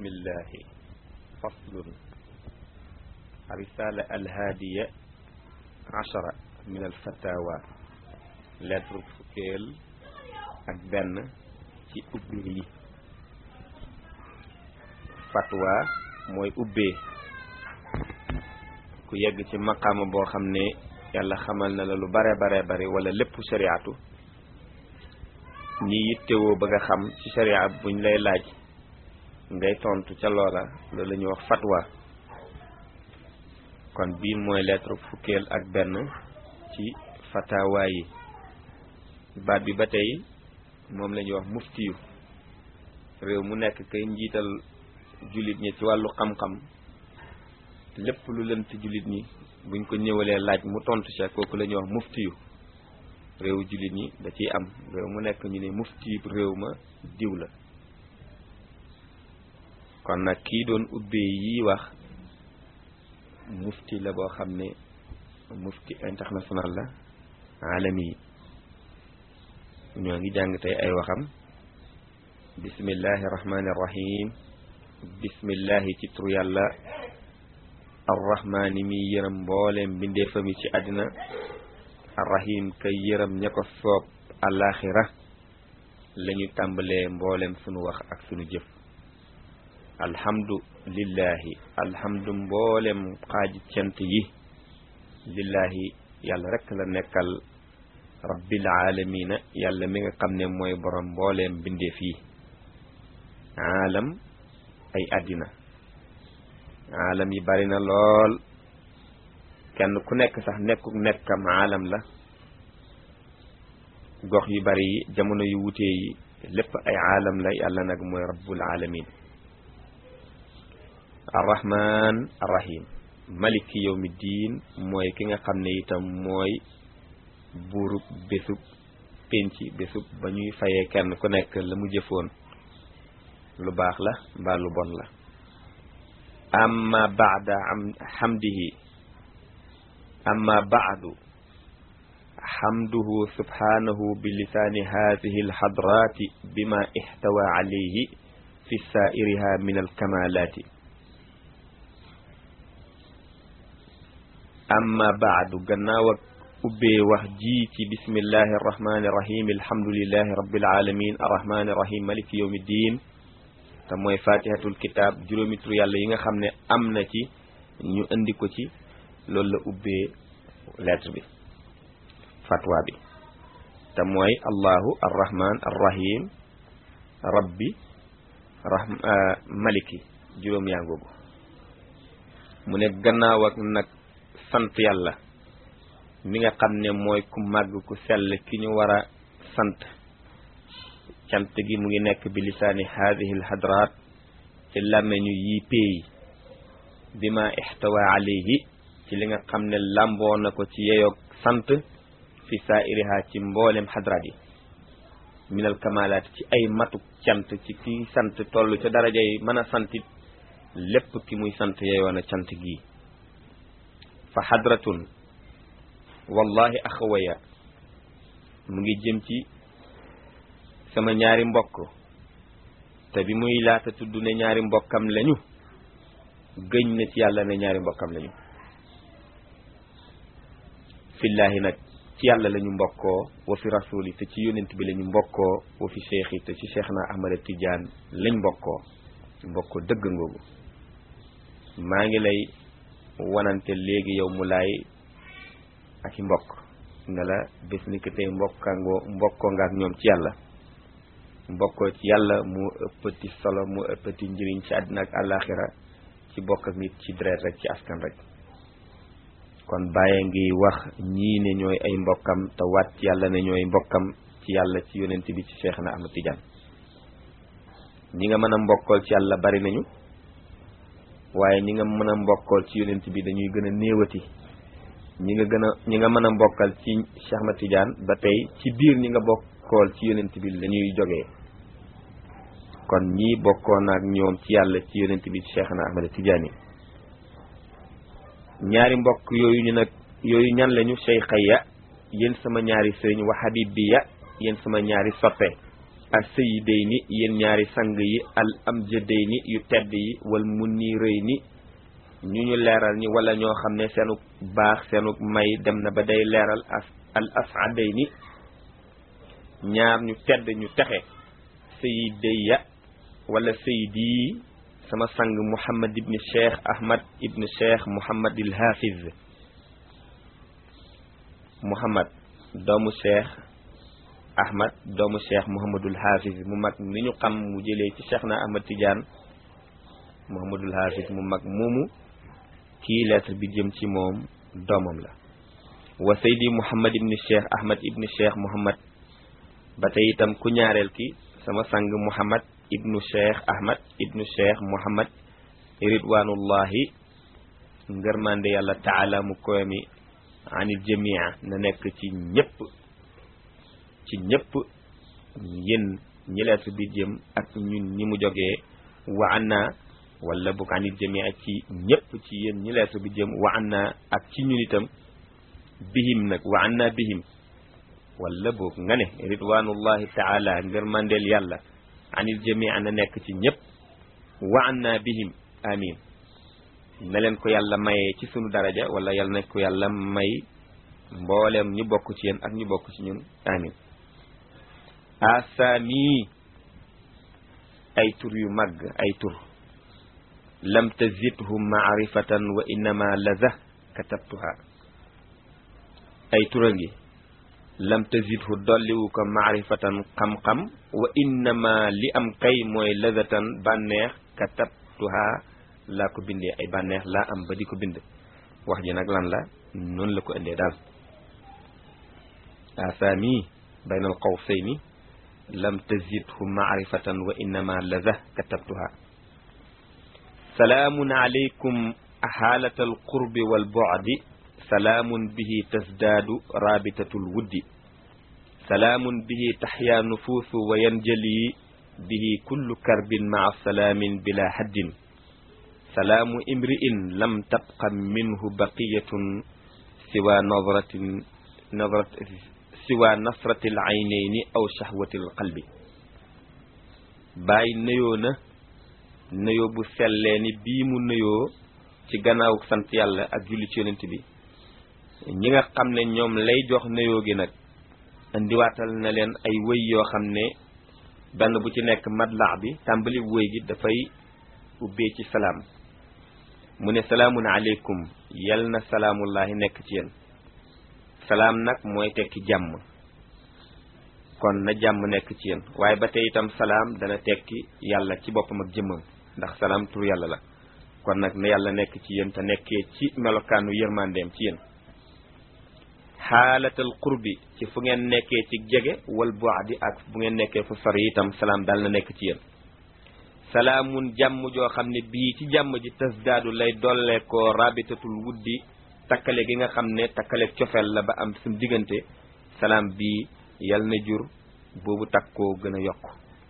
bismillahi faslun risala alhaadiya achara min alfatawa lettre fukkeel ak benn ci ubbee yi fatwa mooy ubbee ku yegg ci maqaama boo xam ne yàlla xamal na la lu bare bare bare wala lépp shariatu ñi yittewoo bëgg a xam ci sharia buñ lay laaj ngay tontu ca loola loolu la ñuy wax fatwa kon bii mooy lettre fukkeel ak benn ci fatawa yi baat bi ba tey moom la ñuy wax muftiyu réew mu nekk kay njiital jullit ñi ci wàllu xam-xam lépp lu lënt jullit ñi buñ ko ñëwalee laaj mu tontu ca kooku la ñuy wax muftiyu réewu jullit ñi da ciy am réew mu nekk ñu ne mufti réew ma diw la kon nag kii doon ubbee yi wax mufti la boo xam ne mufti international la alami yi ñoo ngi jàng tey ay waxam bismillahi rahmani rahim bismillahi ci tur yàlla arrahmaani mi yërëm mbooleem mbindeefam yi ci àddina arrahim kay yërëm ña ko soob alaxira la ñu tàmbalee mboolem sunu wax ak sunu jëf alhamdu lillahi alhamdu mboolem xaaji cant yi lillahi yàlla rekk la nekkal rabbil aalamiina yàlla mi nga xam ne mooy borom mbooleem bindeef yi aalam ay àddina aalam yi bari na lool kenn ku nekk sax nekkuk nekkam aalam la gox yu bari yi jamono yu wutee yi lépp ay aalam la yàlla nag mooy rabbul alamin arrahman arrahim maliki yawmi diin mooy ki nga xam ne itam mooy buurub bésub pénc bésub ba ñuy fayee kenn ku nekk la mu jëfoon lu baax la mbaa lu bon la amma baada am hamdihi amma baadu xamduhu subhanahu bi lisaani hadihi alxadraati bima ixtawa alayhi fi saairiha min alkamalaati amma baadu gannaaw ak ubbee wax ji ci bismillahi arrahmani irrahim alhamdulilahi rabbil alamin arrahmani irrahim maliki yawmi ddin te mooy fatihatul kitab juróomi tur yàlla yi nga xam ne am na ci ñu indi ko ci loolu la ubbee lettre bi fatwa bi te mooy allahu arrahman arrahim rabbi rahm maliki juróom yaa ngoogu mu ne gannaaw ak nag sant yàlla mi nga xam ne mooy ku màgg ku sell ki ñu war a sant cant gi mu ngi nekk bi lisaani haadihi alhadraat ci làmmeñu yii péey bi ma ixtawa alayhi ci li nga xam ne làmboo na ko ci yeyoog sant fi saairiha ci mboolem xadraat yi minal kamalaat ci ay matuk cant ci ki sant toll ca daraja yi mën a santit lépp ki muy sant yeyoon a cant gii fa xadratun wallahi axawaya mu ngi jëm ci sama ñaari mbokk te bi muy laata tudd ne ñaari mbokkam lañu gëñ na ci yàlla ne ñaari mbokkam lañu fillaahi nag ci yàlla la ñu mbokkoo wa fi rasuli te ci yonent bi la ñu mbokkoo wa fi cheikh yi te ci cheikh na ahmada tidiane lañ mbokkoo mbokkoo dëgg ngoogu maa ngi lay wanante léegi yow mu laay ak i mbokk nga la bés ni ko tey mbokkangoo mbokkoo nga ak ñoom ci yàlla mbokkoo ci yàlla mu ëppati solo mu ëppati njëriñ ci àddina ak àllaaxira ci bokk ak nit ci deret rek ci askan rek kon bàyyi ngi wax ñii ne ñooy ay mbokkam te waat ci yàlla ne ñooy mbokkam ci yàlla ci yonent bi ci Cheikh na Ahmad Tidiane ñi nga mën a mbokkool ci yàlla bari nañu waaye ñi nga mën a mbokkool ci yonent bi dañuy gën a néewati ñi nga gën a ñi nga mën a mbokkal ci Cheikh Ahmad Tidiane ba tey ci biir ñi nga bokkool ci yonent bi lañuy jógee kon ñii bokkoon ak ñoom ci yàlla ci yonent bi ci Cheikh na Ahmad Tidiane yi ñaari mbokk yooyu ñu nag yooyu ñan lañu cheikha ya yéen sama ñaari sëriñ wa habib bi ya yéen sama ñaari soppe al sayidayni yéen ñaari sang yi al amjadayni yu tedd yi wal munirayni ñu ñu leeral ñi wala ñoo xam ne seenu baax seenu may dem na ba day leeral as al asadayni ñaar ñu tedd ñu texe sayidaya wala sayidi sama sang muhammad ibni cheikh ahmad ibni cheikh muhammad il hafiz muhammad doomu cheikh ahmad doomu cheikh muhammadul hafiz mu mag ni ñu xam mu jëlee ci cheikh na ahmad tidiane muhammadul hafiz mu mag moomu kii lettre bi jëm ci moom doomam la wa saydi muhammad ibni cheikh ahmad ibni cheikh muhammad ba tey itam ku ñaareel ki sama sang muhammad ibnu cheikh ahmad ibnu cheikh muhammad ridwanullahi ngërmande yàlla taala mu koy mi anil jamia na nekk ci ñëpp ci ñëpp yéen ñi lettre bi jëm ak ñun ñi mu jógee wa anna wala bu ko anil jamia ci ñëpp ci yéen ñi lettre bi jëm wa anna ak ci ñun itam bihim nag wa anna bihim wala boog nga ne ridwanullahi taala ngërmandeel yàlla anil jamia na nekk ci ñëpp wa anna bihim amin na leen ko yàlla mayee ci sunu daraja wala yàlla na ko yàlla may mboolem ñu bokk ci yéen ak ñu bokk ci ñun amin asaami ay tur yu màgg ay tur lam tazidhu maarifatan wa innama laza katabtuha ay tura ngi lam tazidhu dolliwu ko maarifatan xam-xam wa innama li am kay mooy lazatan bànneex katabtuha laa ko bindee ay bànneex laa am ba di ko bind wax ji nag lan la noonu la ko indee daal asaami bayna al qawsayni lam tazidhu maarifatan wa innama laza katabtuha salaamun alaykum xaalata alqurbi walbucdi salaamun bihi tasdaadu raabitatu lwuddi salaamun bihi taxyaa nufuusu wa yanjali bihi kullu karbin maca salaamin bila haddin salaamu imri'in lam tabqa minhu baqiyatun siwa nadratin nadrat siwa nasrati l aynayni aw shahwati l qalbi bàyyi nëyoo na nëyoo bu sellee ni bii mu nëyoo ci gannaaw sant yàlla ak julli ci yonent bi ñi nga xam ne ñoom lay jox nëyoo gi nag indiwaatal na leen ay wëy yoo xam ne benn bu ci nekk madlax bi tàmbali wëy gi dafay ubbee ci salaam mu ne salaamun aleykum yal na salaamullahi nekk ci yéen salaam nag mooy tekki jàmm kon na jàmm nekk ci yéen waaye ba tey itam salaam dana tekki yàlla ci boppam ak jëmmam ndax salaam tur yàlla la kon nag na yàlla nekk ci yéen te nekkee ci melokaanu yërmandeem ci yéen xaalatal qurbi ci fu ngeen nekkee ci jege wal bu'di ak bu ngeen nekkee fu sori itam salaam daal na nekk ci yéen salaamun jàmm joo xam ne bii ci jàmm ji tasdaadu lay dolle ko rabitatul wuddi takkale gi nga xam ne takkale cofeel la ba am suñ diggante salaam bii yal na jur boobu takkoo gën a yokk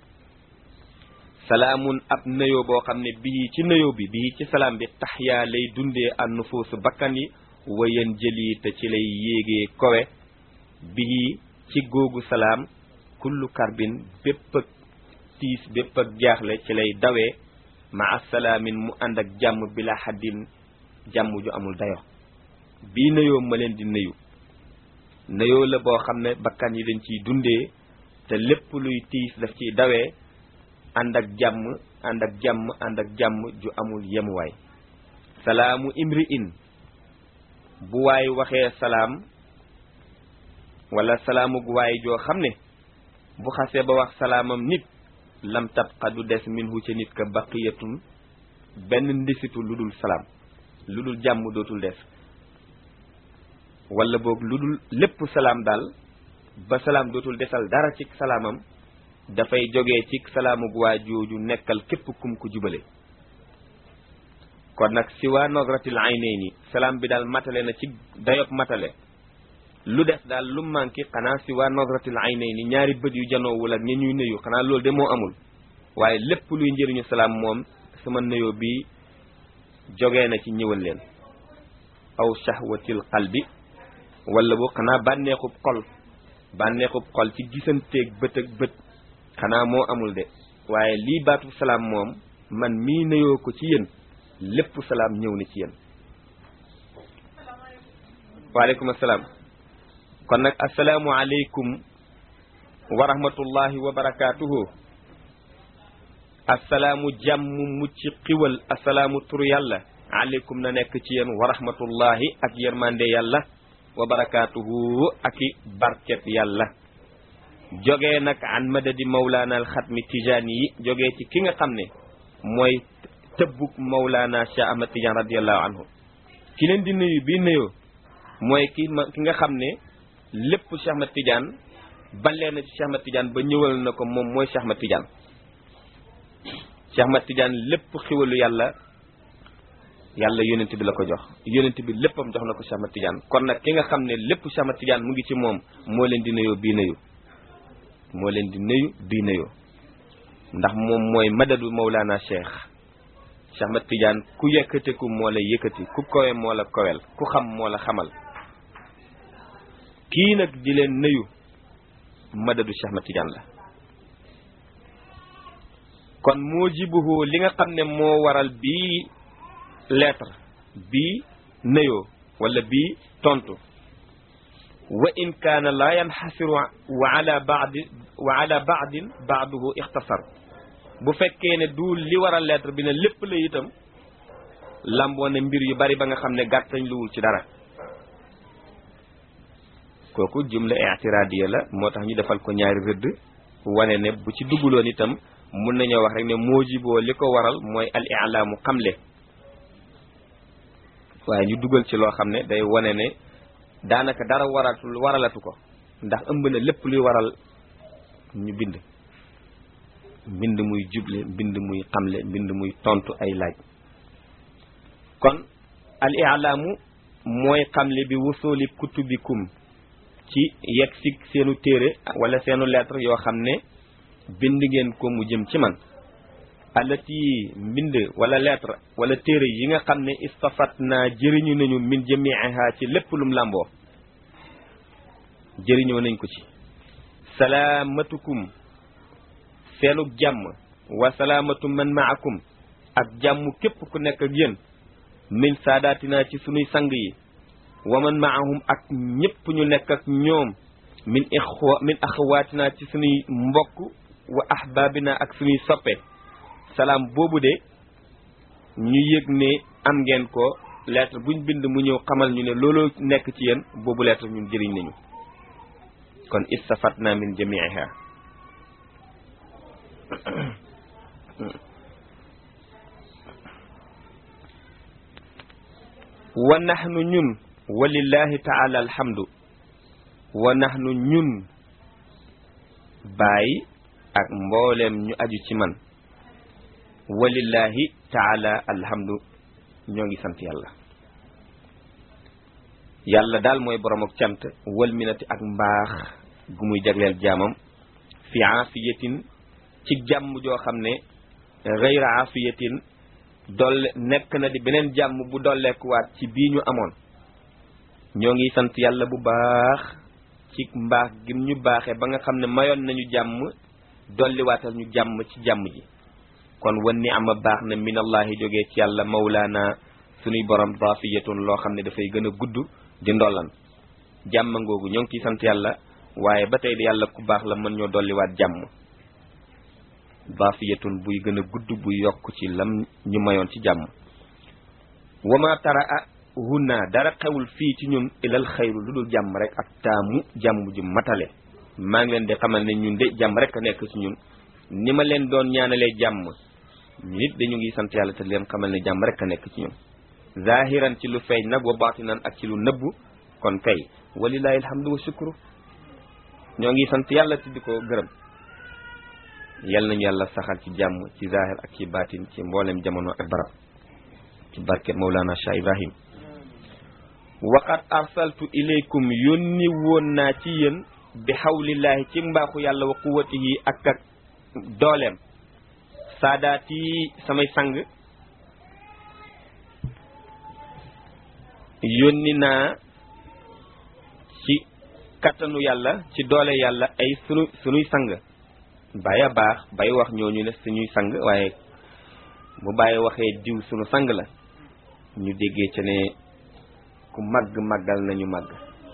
salaamun ab nëyoo boo xam ne bii ci nëyoo bi bii ci salaam bi taxyaa lay dundee an nufuusu bakkan yi wayen jëli te ci lay yéegee kowe bii ci googu salaam kullu karbin bépp ak tiis bépp ak jaaxle ci lay dawee ma assalaamin mu ànd ak jàmm bila xaddin jàmm ju amul dayo bii nëyoo ma leen di nëyu nëyoo la boo xam ne bakkan yi dañ ciy dundee te lépp luy tiis daf ciy dawee ànd ak jàmm ànd ak jàmm ànd ak jàmm ju amul yemuwaay salaamu imri in bu waay waxee salaam wala salaamu gu waay joo xam ne bu xasee ba wax salaamam nit lam tabqa du des minhu ca nit ka baqiyatun benn ndisitu lu dul salaam lu dul jàmm dootul des wala boog lu dul lépp salaam daal ba salaam dootul desal dara ci salaamam dafay jógee ci salaamu gu waa jooju nekkal képp kum ku jubale kon nag si waa nogratil aynayni salaam bi daal matale na ci dayob matale lu des daal lu manqué xanaa si waa nogratil aynayni ñaari bët yu janoowul ak ña ñuy nuyu xanaa loolu de moo amul waaye lépp luy njëriñu salaam moom sama nuyoo bi jógee na ci ñëwal leen aw shahwatil qalbi wala boo xanaa bànneexub xol bànneexub xol ci gisanteeg bët ak bët xanaa moo amul de waaye lii baatu salaam moom man mii nuyoo ko ci yéen lépp salaam ñëw na ci yéen waaleykum asalaam kon nag asalaamu aleykum wa rahmatullahi wa barakaatuhu asalaamu jàmm mucc xiwal asalaamu tur yàlla aleykum na nekk ci yéen wa rahmatullahi ak yërmande yàlla wa barakaatuhu ak i barket yàlla jógee nag an madadi mawlaana al xatmi tijaani yi jógee ci ki nga xam ne mooy tëbbuk mawlaana Cheikh Ahmad Tidiane radiallahu anhu ki leen di nuyu bi nuyoo mooy ki ma ki nga xam ne lépp Cheikh Ahmad Tidiane balee na ci Cheikh Ahmad Tidiane ba ñëwal na ko moom mooy Cheikh Ahmad Tidiane Cheikh Ahmad Tidiane lépp xiwalu yàlla yàlla yonent bi la ko jox yonent bi léppam jox na ko Cheikh Ahmad Tidiane kon nag ki nga xam ne lépp Cheikh Ahmad Tidiane mu ngi ci moom moo leen di nuyoo bii nuyu moo leen di nuyu bii nuyu ndax moom mooy madadu Mawlana Cheikh Cheikh Ahmad Tidiane ku yëkkateku moo la yëkkati ku kowe moo la kowel ku xam moo la xamal kii nag di leen nuyu madadu Cheikh Ahmad Tidiane la kon moo jibuhu li nga xam ne moo waral bii lettre bii nuyoo wala bii tontu wa in kaana laa yanxasiru wa ala baadi wa ala baadin baaduhu ixtasar bu fekkee ne du li waral lettre bi ne lépp la itam lamboo ne mbir yu bari ba nga xam ne gàttañ luwul ci dara kooku jumla i'tiradiya la moo tax ñu defal ko ñaari rëdd wane ne bu ci dugguloon itam mun nañoo wax rek ne moo jiboo li ko waral mooy al i'laamu xamle waaye ñu dugal ci loo xam ne day wane ne daanaka dara waratul waralatu ko ndax ëmb na lépp luy waral ñu bind mbind muy juble mbind muy xamle mbind muy tontu ay laaj kon al i'laamu mooy xamle bi wusuli kutubikum ci yegg si seenu téere wala seenu lettre yoo xam ne bind ngeen ko mu jëm ci man alati mbind wala lettre wala téere yi nga xam ne istafat naa jëriñu nañu min jamiiha ci lépp lum làmboo jëriñoo nañ ko ci salaamatukum seenu jàmm wa salaamatu man maakum ak jàmm képp ku nekk ak yéen min saadaatina ci sunuy sang yi wa man maahum ak ñëpp ñu nekk ak ñoom min ixwa min axawaatina ci sunuy mbokk wa ahbaabina ak sunuy soppe salaam boobu de ñu yëg ne am ngeen ko lettre buñ bind mu ñëw xamal ñu ne looloo nekk ci yéen boobu lettre ñun jëriñ nañu kon istafatna min jamiiha wa nahnu ñun walillahi taala alhamdu wa nahnu ñun bàyyi ak mbooleem ñu aju ci man walillahi taala alhamdu ñoo ngi sant yàlla yàlla daal mooy borom ak cant wal minati ak mbaax gu muy jagleel jaamam fi aafiyatin ci jàmm joo xam ne gayra aafiyatin dolle nekk na di beneen jàmm bu dolleekuwaat ci bii ñu amoon ñoo ngi sant yàlla bu baax ci mbaax gim ñu baaxee ba nga xam ne mayoon nañu jàmm dolliwaatal ñu jàmm ci jàmm ji kon wan ni ama baax na minallahi jógee ci yàlla mawlaana sunuy borom daafiyatun loo xam ne dafay gën a gudd di ndollan jàmm ngoogu ñoo ngi ciy sant yàlla waaye ba tey yàlla ku baax la mën ñoo dolliwaat jàmm daafiyatun buy gën a gudd buy yokk ci lam ñu mayoon ci jàmm wama tara a hunna dara xewul fii ci ñun ilal xayru lu dul jàmm rek ak taamu jàmm ju matale maa ngi leen di xamal ne ñun de jàmm rek a nekk ci ñun ni ma leen doon ñaanalee jàmm ñu nit dañu ngi sant yàlla te leen xamal ne jàmm rek a nekk ci ñun zahiran ci lu feeñ nag wa baatinan ak ci lu nëbbu kon kay walilahi alhamdu wa shukru ñoo ngi sant yàlla te di ko gërëm yal nañu yàlla saxal ci jàmm ci zahir ak ci baatin ci mboolem jamono ak barab ci barket Mawlana Cheikh Ibrahim waqad arsaltu ilaykum yónni woon naa ci yéen bi xawlillahi ci mbaaxu yàlla wa quwwatihi ak ak dooleem saadaati samay sang yónni naa ci kattanu yàlla ci doole yàlla ay sunu sunuy sang bàyyi a baax bay wax ñooñu ne suñuy sang waaye bu bàyyi waxee diw suñu sang la ñu déggee ca ne ku màgg màggal nañu màgg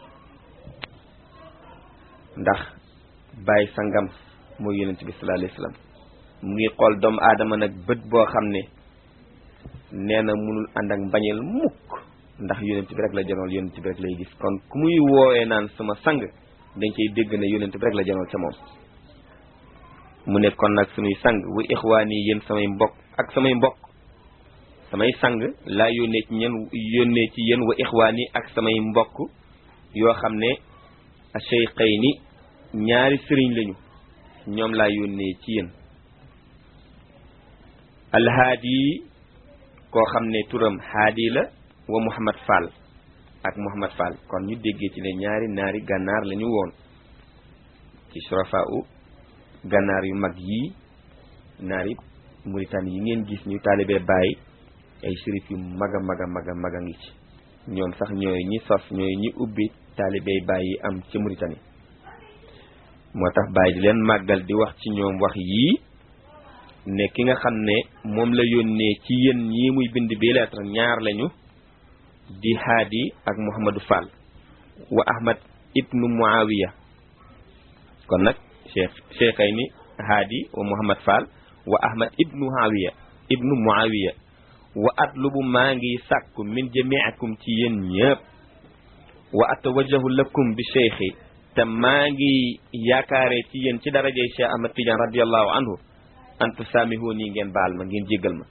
ndax bàyyi sangam mooy yonent bi sallallahu alayhi wasallam mu ngi xool doomu aadama nag bët boo xam ne nee na munul ànd ak mbañeel mukk ndax yonent bi rek la janool yonent bi rek lay gis kon ku muy woowee naan sama sang dañ cay dégg ne yonent bi rek la janool ca moom mu ne kon nag suñuy sang wa ixwaan yi yéen samay mbokk ak samay mbokk samay sang laa yónnee ci ñen yónnee ci yéen wa ixwaan yi ak samay mbokk yoo xam ne asheyqayni ñaari sëriñ lañu ñoom laa yónnee ci yéen alhaadi koo xam ne turam haadi la wa Muhammad Fall ak Muhammad Fall kon ñu déggee ci ne ñaari naari gànnaar la ñu woon ci surafa u gànnaar yu mag yii naari Mauritanie yi ngeen gis ñu taalibee bàyyi ay shérif yu mag a mag a mag a mag a ngi ci ñoom sax ñooy ñi sos ñooy ñi ubbi taalibey bàyyi yi am ci Mauritanie moo tax bàyyi di leen màggal di wax ci ñoom wax yii ne ki nga xam ne moom la yónnee ci yéen ñii muy bind bi lettre ñaar lañu di haadi ak Mouhamadou Fall wa Ahmad ibnu Muawiya kon nag cheikh cheikhayni ni haadi wa Mouhamad Fall wa Ahmad ibnu Muawiya ibnu Muawiya wa atlubu maa ngi sàkku min jamiikum ci yéen ñëpp wa atawajjahu lakum bi cheikhi te maa ngi yaakaare ci yéen ci darajey Cheikh Ahmad Tidiane radiallahu anhu antu saamihu nii ngeen baal ma ngeen jéggal ma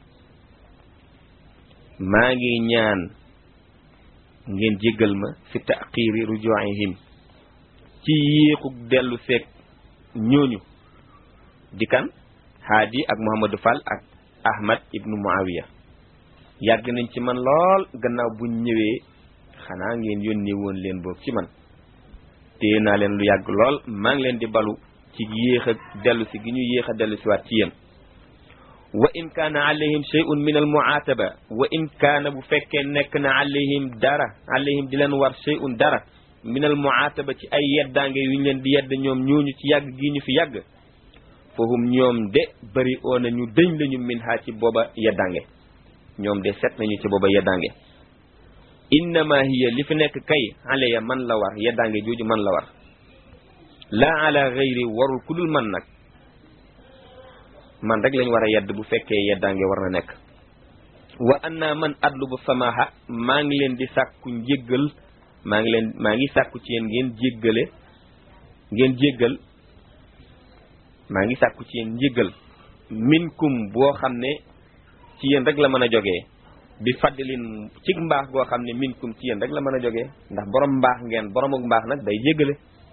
maa ngi ñaan ngeen jéggal ma fi taqiri rujuihim ci yéexu dellu seeg ñooñu di kan haadi ak Mouhamadou Fall ak Ahmad ibnu Muawiya yàgg nañ ci man lool gannaaw buñ ñëwee xanaa ngeen yónnee woon leen boog ci man téye naa leen lu yàgg lool maa ngi leen di balu ci yéex a dellu si gi ñu yéex a dellu si waat ci yéen wa in kaana alayhim shay'un min al mu'ataba wa in kaana bu fekkee nekk na alayhim dara alayhim di leen war shay'un dara min al mu'ataba ci ay yeddaange yu ñu leen di yedd ñoom ñooñu ci yàgg gi ñu fi yàgg fahum ñoom de bëri oo na ñu dëñ lañu min ha ci booba yeddaange ñoom de set nañu ci booba yeddaange innama hiya li fi nekk kay alaya man la war yeddaange jooju man la war laa ala gayri warul ku dul man nag man rek lañ war a yedd bu fekkee yeddaange war na nekk wa anna man adlubu samaha maa ngi leen di sàkku njéggal maa ngi leen maa ngi sàkku ci yéen ngeen jéggale ngeen jéggal maa ngi sàkku ci yéen njéggal minkum boo xam ne ci yéen rek la mën a jógee bi faddilin ci mbaax goo xam ne minkum ci yéen rek la mën a jógee ndax borom mbaax ngeen boromuk mbaax nag day jéggale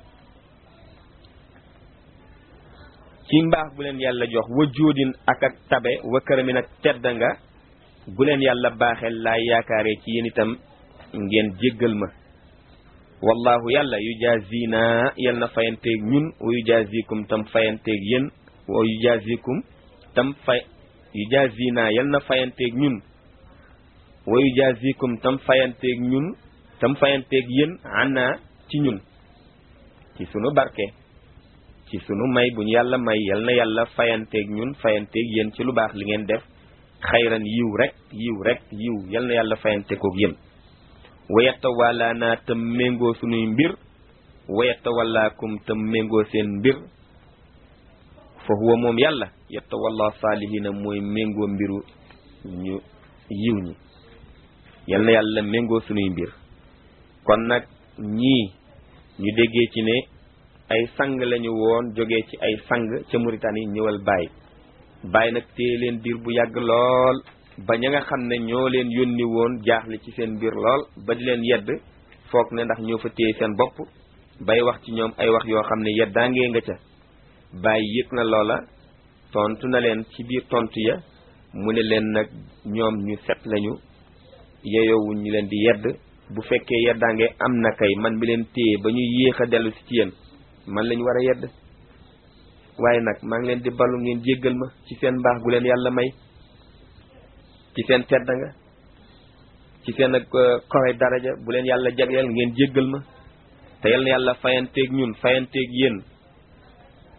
ci mbaax bu leen yàlla jox wa jóodin ak ak tabe wa këramin ak tedd nga bu leen yàlla baaxeel laa yaakaaree ci yéen itam ngeen jéggal ma wallahu yàlla yu jaazina yal na fayanteeg ñun wa yu jaazikum tam fayanteeg yéen wa yu jaazikum tam fay yu jaazina yal na fayanteeg ñun wa yu jaazikum tam fayanteeg ñun tam fayanteeg yéen ana ci ñun ci sunu barke ci sunu may bu ñu yàlla may yal na yàlla fayanteeg ñun fayanteeg yéen ci lu baax li ngeen def xayran yiw rek yiw rek yiw yal na yàlla fayante koog yéen wayetta wala naa tam méngoo sunuy mbir wayetta wallaakum tam méngoo seen mbir fa huwa moom yàlla yetta walla saalihina mooy méngoo mbiru ñu yiw ñi yal na yàlla méngoo sunuy mbir kon nag ñii ñu déggee ci ne ay sang lañu woon jógee ci ay sang ca Mauritanie ñëwal Baye Baye nag téye leen diir bu yàgg lool ba ña nga xam ne ñoo leen yónni woon jaaxle ci seen mbir lool ba di leen yedd foog ne ndax ñoo fa téye seen bopp bay wax ci ñoom ay wax yoo xam ne yeddaangee nga ca Baye yëg na loola tontu na leen ci biir tontu ya mu ne leen nag ñoom ñu set lañu yeyoowuñ ñu leen di yedd bu fekkee yeddaange am na kay man mi leen téye ba ñu yéex a dellu si ci yéen man lañ war a yedd waaye nag maa ngi leen di balu ngeen jéggal ma ci seen mbaax gu leen yàlla may ci seen tedd nga ci seen ak kowe daraja bu leen yàlla jagleel ngeen jéggal ma te yal na yàlla fayanteeg ñun fayanteeg yéen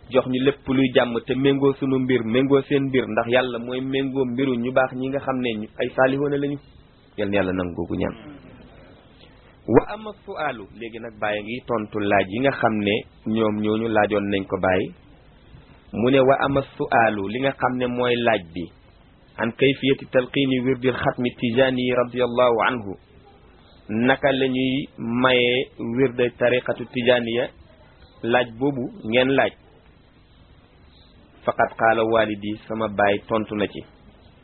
jox ñu lépp luy jàmm te méngoo sunu mbir méngoo seen mbir ndax yàlla mooy méngoo mbiru ñu baax ñi nga xam ne ay saalihoona lañu yal na yàlla nangu googu ñaan wa ama suaalu léegi nag bàyyi ngi tontu laaj yi nga xam ne ñoom ñooñu laajoon nañ ko bàyyi mu ne wa ama suaalu li nga xam ne mooy laaj bi an kayfiyati talqiini wirdil xatmi tijaani radiallahu anhu naka la ñuy mayee wirde tariqatu tijaaniya laaj boobu ngeen laaj faqad qaala walidi sama baay tontu na ci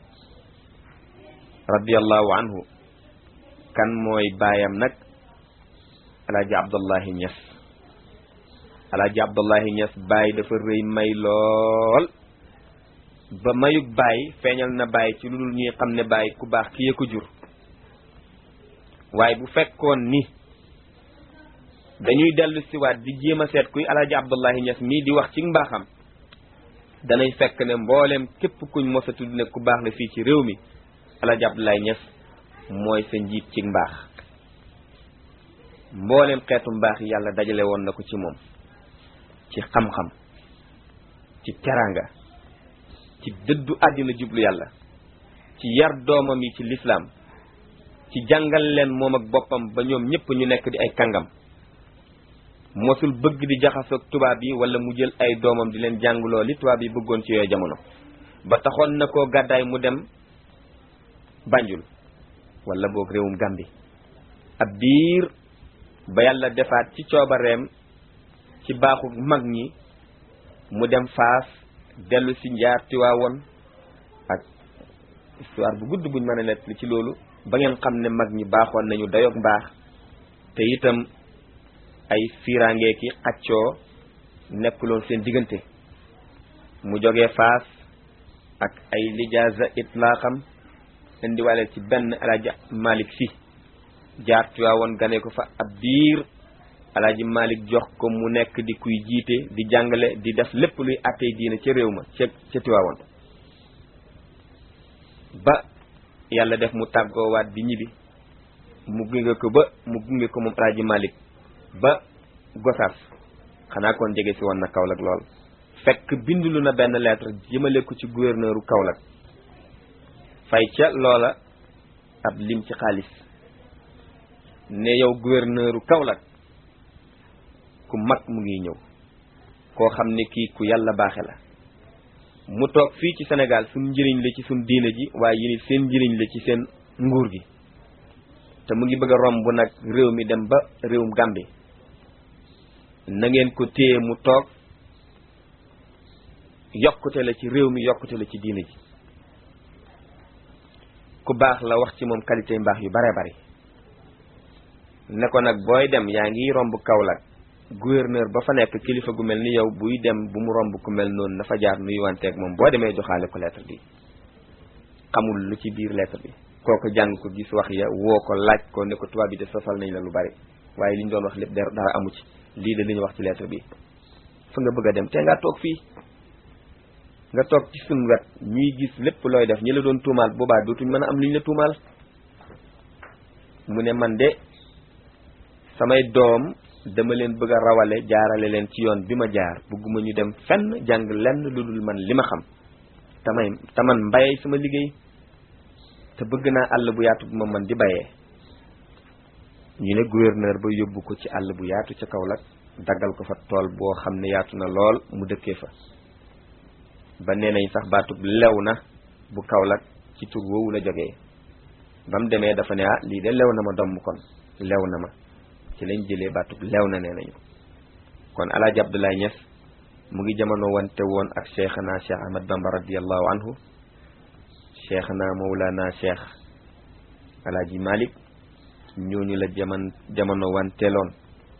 radiallahu anhu kan mooy baayam nag alaaji abdullahi ñes alaaji abdullahi ñes baay dafa rëy may lool ba mayug baay feeñal na baay ci lu dul ñuy xam ne baay ku baax ki ko jur waaye bu fekkoon ni dañuy dellu siwaat di jéem a seet kuy alaaji abdullahi ñes mii di wax ci mbaaxam danay fekk ne mbooleem képp kuñ mos a tudd ne ku baax la fii ci réew mi alaaji abdullahi ñes mooy sa njiit ci mbaax mbooleem xeetu mbaax yi yàlla dajale woon na ko ci moom ci xam-xam ci teraanga ci dëddu àddina jublu yàlla ci yar doomam yi ci lislaam ci jàngal leen moom ak boppam ba ñoom ñëpp ñu nekk di ay kàngam mosul bëgg di jaxasoog tubaab yi wala mu jël ay doomam di leen jàngloo li tubaab yi bëggoon ci yooyu jamono ba taxoon na koo gàddaay mu dem Banjul wala boog réewum Gambi ab biir ba yàlla defaat ci coobareem ci baaxu mag ñi mu dem Faas dellu si njaar Tiwaawoon ak histoire bu gudd buñ mën a nett li ci loolu ba ngeen xam ne mag ñi baaxoon nañu dayoog mbaax te itam ay fiiraangee ki xaccoo nekkuloon seen diggante mu jógee Faas ak ay lijaasa itlaaxam indiwale ci benn alaaji Malick si jaar Tiwaawoon gane ko fa ab biir alaaji Malick jox ko mu nekk di kuy jiite di jàngale di def lépp luy attey diina ca réew ma ca ca Tiwaawoon ba yàlla def mu tàggoowaat di ñibbi mu gunge ko ba mu gunge ko moom alaaji Malick ba Gosaas xanaa kon jege si woon na Kaolack lool fekk bindulu na benn lettre jëmale ko ci gouverneuru Kaolack fay ca loola ab lim ci xaalis ne yow gouverneuru Kaolack ku mag mu ngi ñëw koo xam ne kii ku yàlla baaxe la mu toog fii ci Sénégal suñ njëriñ la ci suñ diine ji waaye yéen seen njëriñ la ci seen nguur gi te mu ngi bëgg a romb nag réew mi dem ba réewum Gàmbi na ngeen ko téye mu toog yokkute la ci réew mi yokkute la ci diine ji ku baax la wax ci moom qualité mbaax yu bare bari ne ko nag booy dem yaa ngi romb Kaolack gouverneur ba fa nekk kilifa gu mel ni yow buy dem bu mu romb ku mel noonu na fa jaar nuy wanteeg moom boo demee joxaale ko lettre bi xamul lu ci biir lettre bi kooku jàng ko gis wax ya woo ko laaj ko ne ko tubaab bi de sosal nañ la lu bari waaye li ñu doon wax lépp dara amu ci lii de li ñu wax ci lettre bi fa nga bëgg a dem te nga toog fii nga toog ci suñ wet ñuy gis lépp looy def ñi la doon tuumaal boobaa dootuñ mën a am li ñu la tuumaal mu ne man de samay doom dama leen bëgg a rawale jaarale leen ci yoon bi ma jaar bëgguma ñu dem fenn jàng lenn lu dul man li ma xam tamay te man mbayee sama liggéey te bëgg naa àll bu yaatu bu ma man di bayee ñu ne gouverneur ba yóbbu ko ci àll bu yaatu ca Kaolack daggal ko fa tool boo xam ne yaatu na lool mu dëkkee fa ba nee nañ sax baatub lew na bu Kaolack ci tur woowu la jógee ba mu demee dafa ne ah lii de lew na ma domm kon lew na ma ci lañ jëlee baatub lew na nee nañu kon alaaji Abdoulaye Niass mu ngi jamono wante woon ak cheikhana cheikh Ahmad Bamba radiallahu anhu cheikhana mawlana cheikh alaaji Malick ñooñu la jaman jamono wanteeloon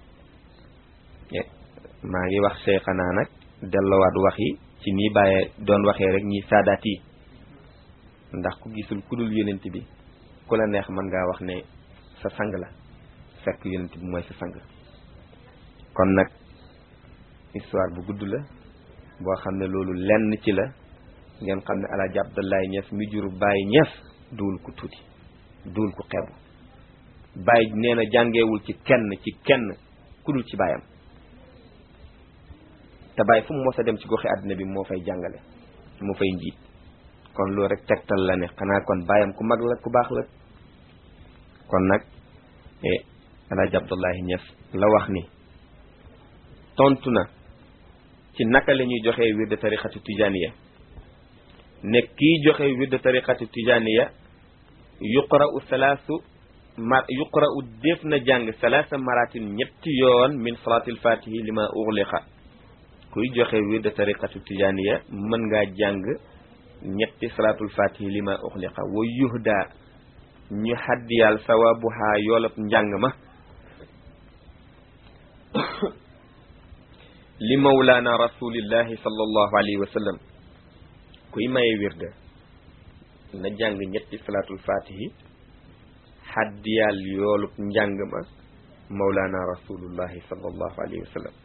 maa ngi wax cheikhana nag dellowaat wax yi ci nii bàyyee doon waxee rek ñi saadaat yi ndax ku gisul ku dul yonent bi ku la neex mën ngaa wax ne sa sang la fekk yonent bi mooy sa sang kon nag histoire bu gudd la boo xam ne loolu lenn ci la ngeen xam ne alaaji Abdoulaye Niass mi jur Baye Niass duul ku tuuti duul ku xeebu Baye nee na jàngeewul ci kenn ci kenn ku dul ci baayam te bàyyi fu mu mos a dem ci goxi àddina bi moo fay jàngale moo fay njiit kon loolu rek tegtal la ne xanaa kon bàyyam ku mag la ku baax la kon nag alaaji Abdullahi Ñas la wax ni tontu na ci naka la ñuy joxee wirde tariqatu tijaniya ne kii joxe wirde tariqatu tijaniya yuqra'u salaasu mar yuqra'u def na jàng salaasa maratin ñetti yoon min salaatil fatihi li ma ughliqa kuy joxe wirde tariqatu tijaniya mën ngaa jàng ñetti salaatul fatihi li ma ughliqa wa yuhda ñu xaddiyal sawabuha yoolab njàng ma li mawlaana rasulillahi sallallahu alayhi wa sallam kuy maye wirda na jàng ñetti salaatul fatihi xaddiyal yoolub njàng ma mawlaana rasulullahi sallallahu alayhi wa sallam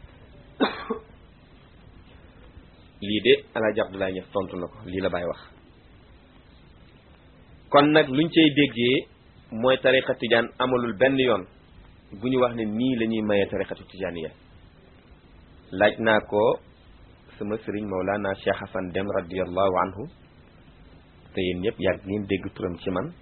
lii de alaaji Abdoulaye Niass tontu na ko lii la Baay wax kon nag luñ cay déggee mooy tariqa tijaan amalul benn yoon bu ñu wax ne nii la ñuy mayee tariqatu tijaaniya laaj naa ko sama sëriñ Mawlana Cheikh Hassan Dem radiallahu anhu te yéen ñëpp yàgg ngeen dégg turam ci man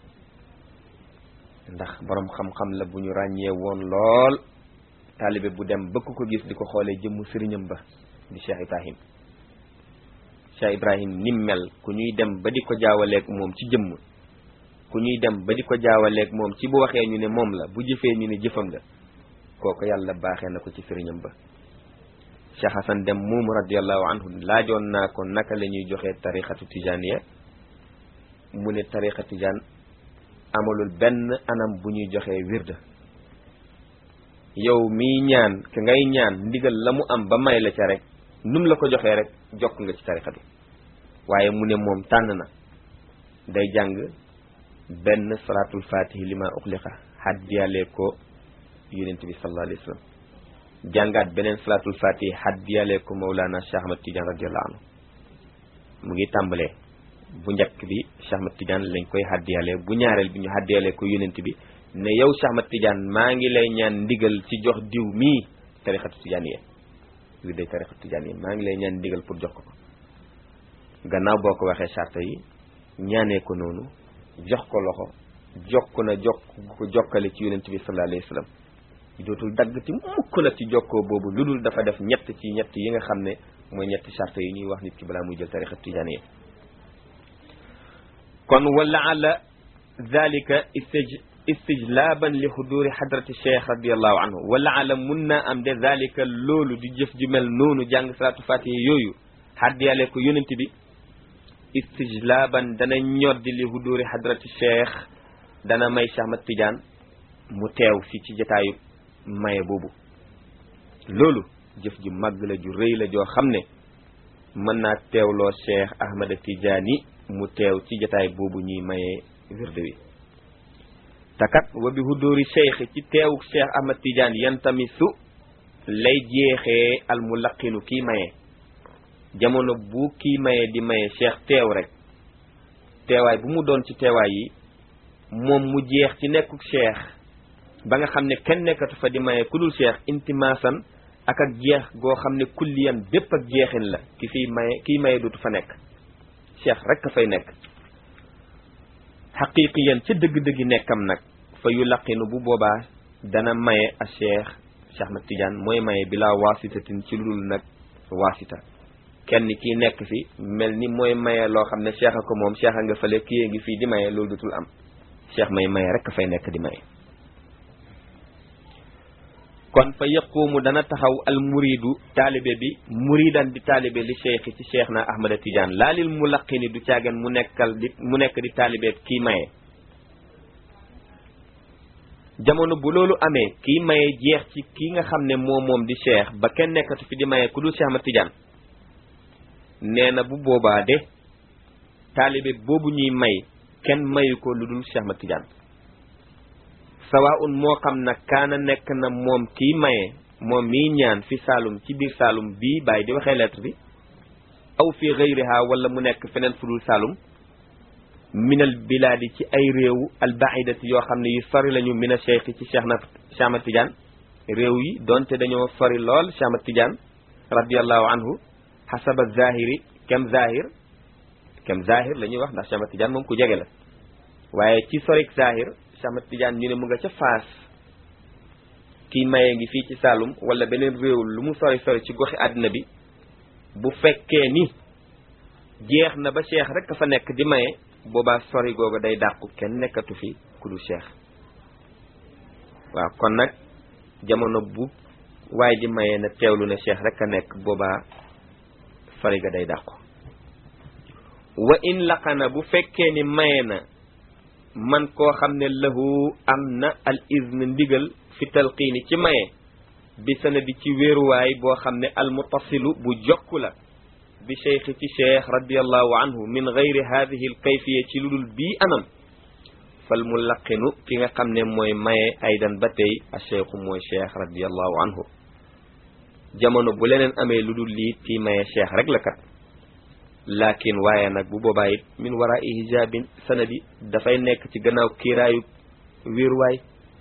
ndax boroom xam-xam la bu ñu ràññee woon lool taalibe bu dem bëgg ko gis di ko xoolee jëmmu sëriñam ba di Cheikh Ibrahim Cheikh Ibrahim nim mel ku ñuy dem ba di ko jaawaleeg moom ci jëmm ku ñuy dem ba di ko jaawaleeg moom ci bu waxee ñu ne moom la bu jëfee ñu ne jëfam la kooku yàlla baaxee na ko ci sëriñam ba Cheikh Hassan Dem moomu radiallahu anhu laajoon naa ko naka la ñuy joxee tariqatu tijaniya mu ne tariqa tijaan amalul benn anam bu ñuy joxee wirda yow miy ñaan ka ngay ñaan ndigal la mu am ba may la ca rek num la ko joxee rek jokk nga ci tariqa bi waaye mu ne moom tànn na day jàng benn salaatul fatihi li ma uxliqa xaddiyalee ko yonent bi sallallahu alayhi wa sallam jàngaat beneen salaatul fatihi xaddiyalee ko Mawlana Cheikh Ahmad Tidiane radiallahu anhu mu ngi tàmbalee bu njëkk bi Cheikh Ahmad Tidiane lañ koy xaddiyalee bu ñaareel bi ñu xaddiyalee ko yonent bi ne yow Cheikh Ahmad Tidiane maa ngi lay ñaan ndigal ci jox diw mii tariqatu tijaaniya wi day tariqatu tijaaniya maa ngi lay ñaan ndigal pour jox ko ko gannaaw boo ko waxee charte yi ñaanee ko noonu jox ko loxo jokk na jokk ko jokkale ci yonent bi sallallahu alayhi wa sallam dootul dagg ci mukk nag ci jokkoo boobu lu dul dafa def ñett ci ñett yi nga xam ne mooy ñetti charte yi ñuy wax nit ki balaa muy jël tariqa tijaaniya kon wala ala dalika istij istijlaaban li xuduri xadrati cheikh radiallahu anhu wala ala mun naa am de dalika loolu di jëf ju mel noonu jàng salaatu fatiha yooyu xaddiyale ko yonent bi istijlaaban dana ñoddi li xuduri xadrati cheikh dana may Cheikh Ahmad Tidiane mu teew fi ci jataayu maye boobu loolu jëf ju màgg la ju rëy la joo xam ne mën naa teewloo Cheikh Ahmad Tidiane mu teew ci jataay boobu ñuy maye wirde wi takat wa bi hudóori cheikh ci teewu Cheikh Ahmad Tidiane yantamisu lay jeexee al mulaqinu kii maye jamono bu kii maye di maye cheikh teew rek teewaay bu mu doon ci teewaay yi moom mu jeex ci nekkuk cheikh ba nga xam ne kenn nekkatu fa di maye ku dul cheikh intimaasan ak ak jeex goo xam ne kulliyan bépp ak jeexin la ki fiy maye kii maye dootu fa nekk cheikh rek a fay nekk xaqiqiyan ca dëgg-dëggi nekkam nag fa yu laqinu bu boobaa dana maye a cheikh Cheikh Ahmad Tidiane mooy maye bilaa waasitatin ci lu dul nag waasita kenn kii nekk fi mel ni mooy maye loo xam ne cheikh a ko moom cheikh a nga fële kii ngi fii di maye loolu dutul am cheikh may maye rek a fay nekk di maye kon fa yaqumu dana taxaw al muridu taalibe bi muridan di taalibe li cheikh ci cheikh na ahmada tidiane laalil mu laqini du caagen mu nekkal di mu nekk di taalibe kii maye jamono bu loolu amee kii maye jeex ci kii nga xam ne moom moom di cheikh ba kenn nekkatu fi di maye ku dul cheikh ahmad tidiane nee na bu boobaa de taalibe boobu ñuy may kenn mayu ko lu dul cheikh ahmad tidiane sawaun moo xam na kaana nekk na moom kii maye moom miy ñaan fi saalum ci biir saalum bii bàyyi di waxee lettre bi aw fi gayriha wala mu nekk feneen fu dul saalum minal bilaadi ci ay réew albaidati yoo xam ne yu sori lañu mina cheikh ci cheikh na Cheikh Ahmad Tidiane réew yi donte dañoo sori lool Cheikh Ahmad Tidiane radiallahu anhu xasaba zahiri kem zahir kem zahir la ñuy wax ndax Cheikh Ahmad Tidiane moom ku jege la waaye ci sorik zahir Cheikh Ahmad Tidiane ñu ne mu nga ca faas kii maye ngi fii ci Saalum wala beneen réew lu mu sori sori ci goxi àddina bi bu fekkee ni jeex na ba cheikh rek a fa nekk di maye boobaa sori googu day dàqu kenn nekkatu fi ku dul cheikh waaw kon nag jamono bu waaye di maye na teewlu ne cheikh rek a nekk boobaa sori ga day dàqu wa in laqana bu fekkee ni maye na man koo xam ne lahu am na al izn ndigal fi talqiini ci maye bi sanadi ci wéeruwaay boo xam ne al muttasilu bu jokku la bi cheikh ci cheikh radiallahu anhu min gayri hadihi al kayfiya ci ludul bii anam fal mu laqinu ki nga xam ne mooy maye aydan ba tey a cheikhu mooy cheikh radiallahu anhu jamono bu leneen amee lu dul lii kii maye cheikh rek la kat laakin waaye nag bu boobaa it min warai hijabin sanadi dafay nekk ci gannaaw kiiraayu wéeruwaay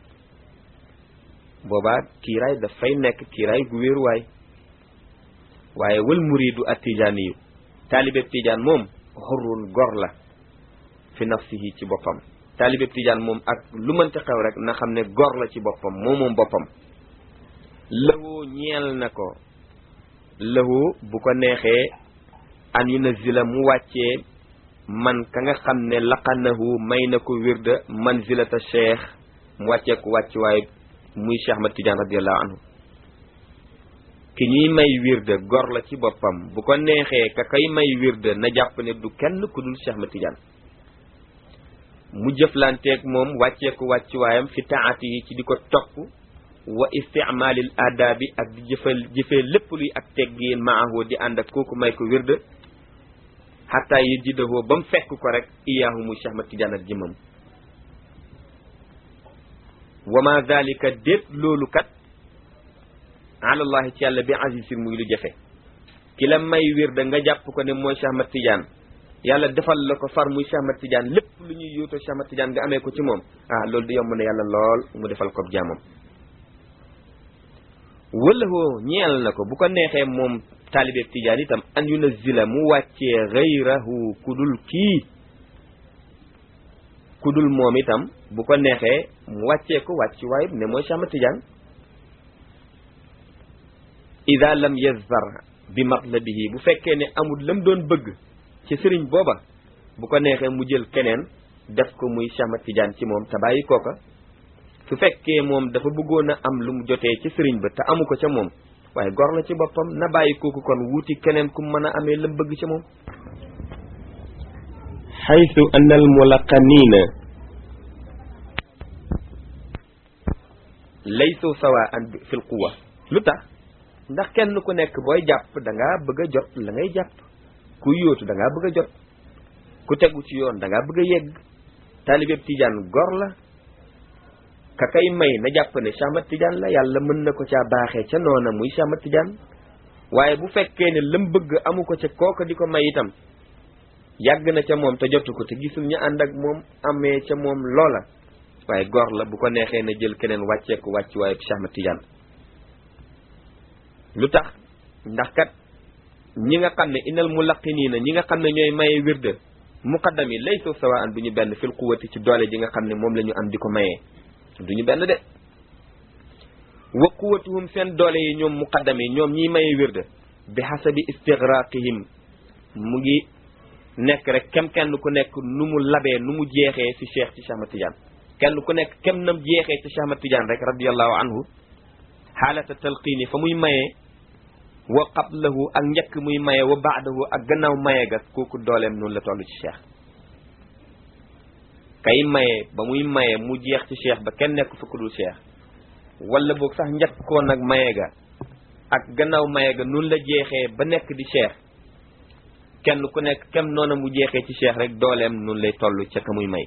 boobaa kiiraay dafay nekk kiiraay gu wéeruwaay waaye wal muridu at tijaaniyu taalibeb tijaan moom xurrun gor la fi nafsihi ci boppam taalibeb tijaan moom ak lu mënti xew rek na xam ne gor la ci boppam moo moom boppam lëwoo ñeel na ko lëwoo bu ko neexee an yunazila mu wàccee man ka nga xam ne laqanahu may na ko wirda manzilata cheikh mu wàccee ko wàcc waaye muy Cheikh Ahmad Tidiane radiallahu anhu ki ñuy may wirda gor la ci boppam bu ko neexee ka kay may wirda na jàpp ne du kenn ku dul Cheikh Ahmad Tidiane mu jëflanteeg moom wàccee ko wàcc waayam fi taati yi ci di ko topp wa isticmaalil aadaabi ak di jëfal jëfee lépp luy ak teggiin maahu di ànd ak kooku may ko wirda xataa yi jiddahoo ba mu fekk ko rek iyaahu muy Cheikh Ahmad Tidiane ak jëmam wa ma dalika déet loolu kat alallahi ci yàlla bi azizin muy lu jafe ki la may wirda nga jàpp ko ne mooy Cheikh Ahmad Tidiane yàlla defal la ko far muy Cheikh Ahmad Tidiane lépp lu ñuy yóotoo Cheikh Ahmad Tidiane nga amee ko ci moom ah loolu di yomb na yàlla lool mu defal ko jaamam wala hoo ñeel na ko bu ko neexee moom taalibeeb Tidiane itam an yunazila mu wàccee gayrahu kudul kii kudul moom itam bu ko neexee mu wàccee ko wàcc waaye ne mooy Cheikh Ahmad Tidiane ida lam yazar bi matlabihi bu fekkee ne amul lam doon bëgg ci sëriñ booba bu ko neexee mu jël keneen def ko muy Cheikh Ahmad Tidiane ci moom te bàyyi kooka su fekkee moom dafa bëggoon a am lu mu jotee ci sëriñ ba te amu ko ca moom waaye gor la ci boppam na bàyyi kooku kon wuuti keneen ku mën a amee lam bëgg ca moom xaytu anna al mulaqanina laysu sawaan fi l quwa lu tax ndax kenn ku nekk booy jàpp da ngaa bëgg a jot la ngay jàpp ku yóotu da ngaa bëgg a jot ku tegu ci yoon da ngaa bëgg a yegg taalibeeb Tijaan gor la ka kay may na jàpp ne Cheikh Ahmad Tidiane la yàlla mën na ko caa baaxee ca noona muy Cheikh Ahmad Tidiane waaye bu fekkee ne lam bëgg amu ko ca kooka di ko may itam yàgg na ca moom te jotu ko te gisul ñu ànd ak moom amee ca moom loola waaye gor la bu ko neexee na jël keneen wàcceeku wàcc waaye Cheikh Ahmad Tidiane lu tax ndax kat ñi nga xam ne inal mulaqiniina ñi nga xam ne ñooy maye wirde muqaddam yi laysu sawaan du ñu benn fil quwati ci doole ji nga xam ne moom la ñu am di ko mayee du ñu benn de wa quwatuhum seen doole yi ñoom muqaddam yi ñoom ñiy maye wirde bi hasabi istigraqihim mu ngi nekk rek kem kenn ku nekk nu mu labee nu mu jeexee fi cheikh ci Cheikh Ahmad Tidiane kenn ku nekk kem nam jeexee ci Cheikh Ahmad Tidiane rek radiallahu anhu xaalata talqiini fa muy mayee wa qablahu ak njëkk muy maye wa baadahu ak gannaaw maye ga kooku dooleem noonu la toll ci cheikh kay maye ba muy maye mu jeex ci cheikh ba kenn nekk fukk dul cheikh wala boog sax njëkkoon nag maye ga ak gannaaw maye ga noonu la jeexee ba nekk di cheikh kenn ku nekk kem noona mu jeexee ci cheikh rek dooleem noonu lay toll ca ka muy may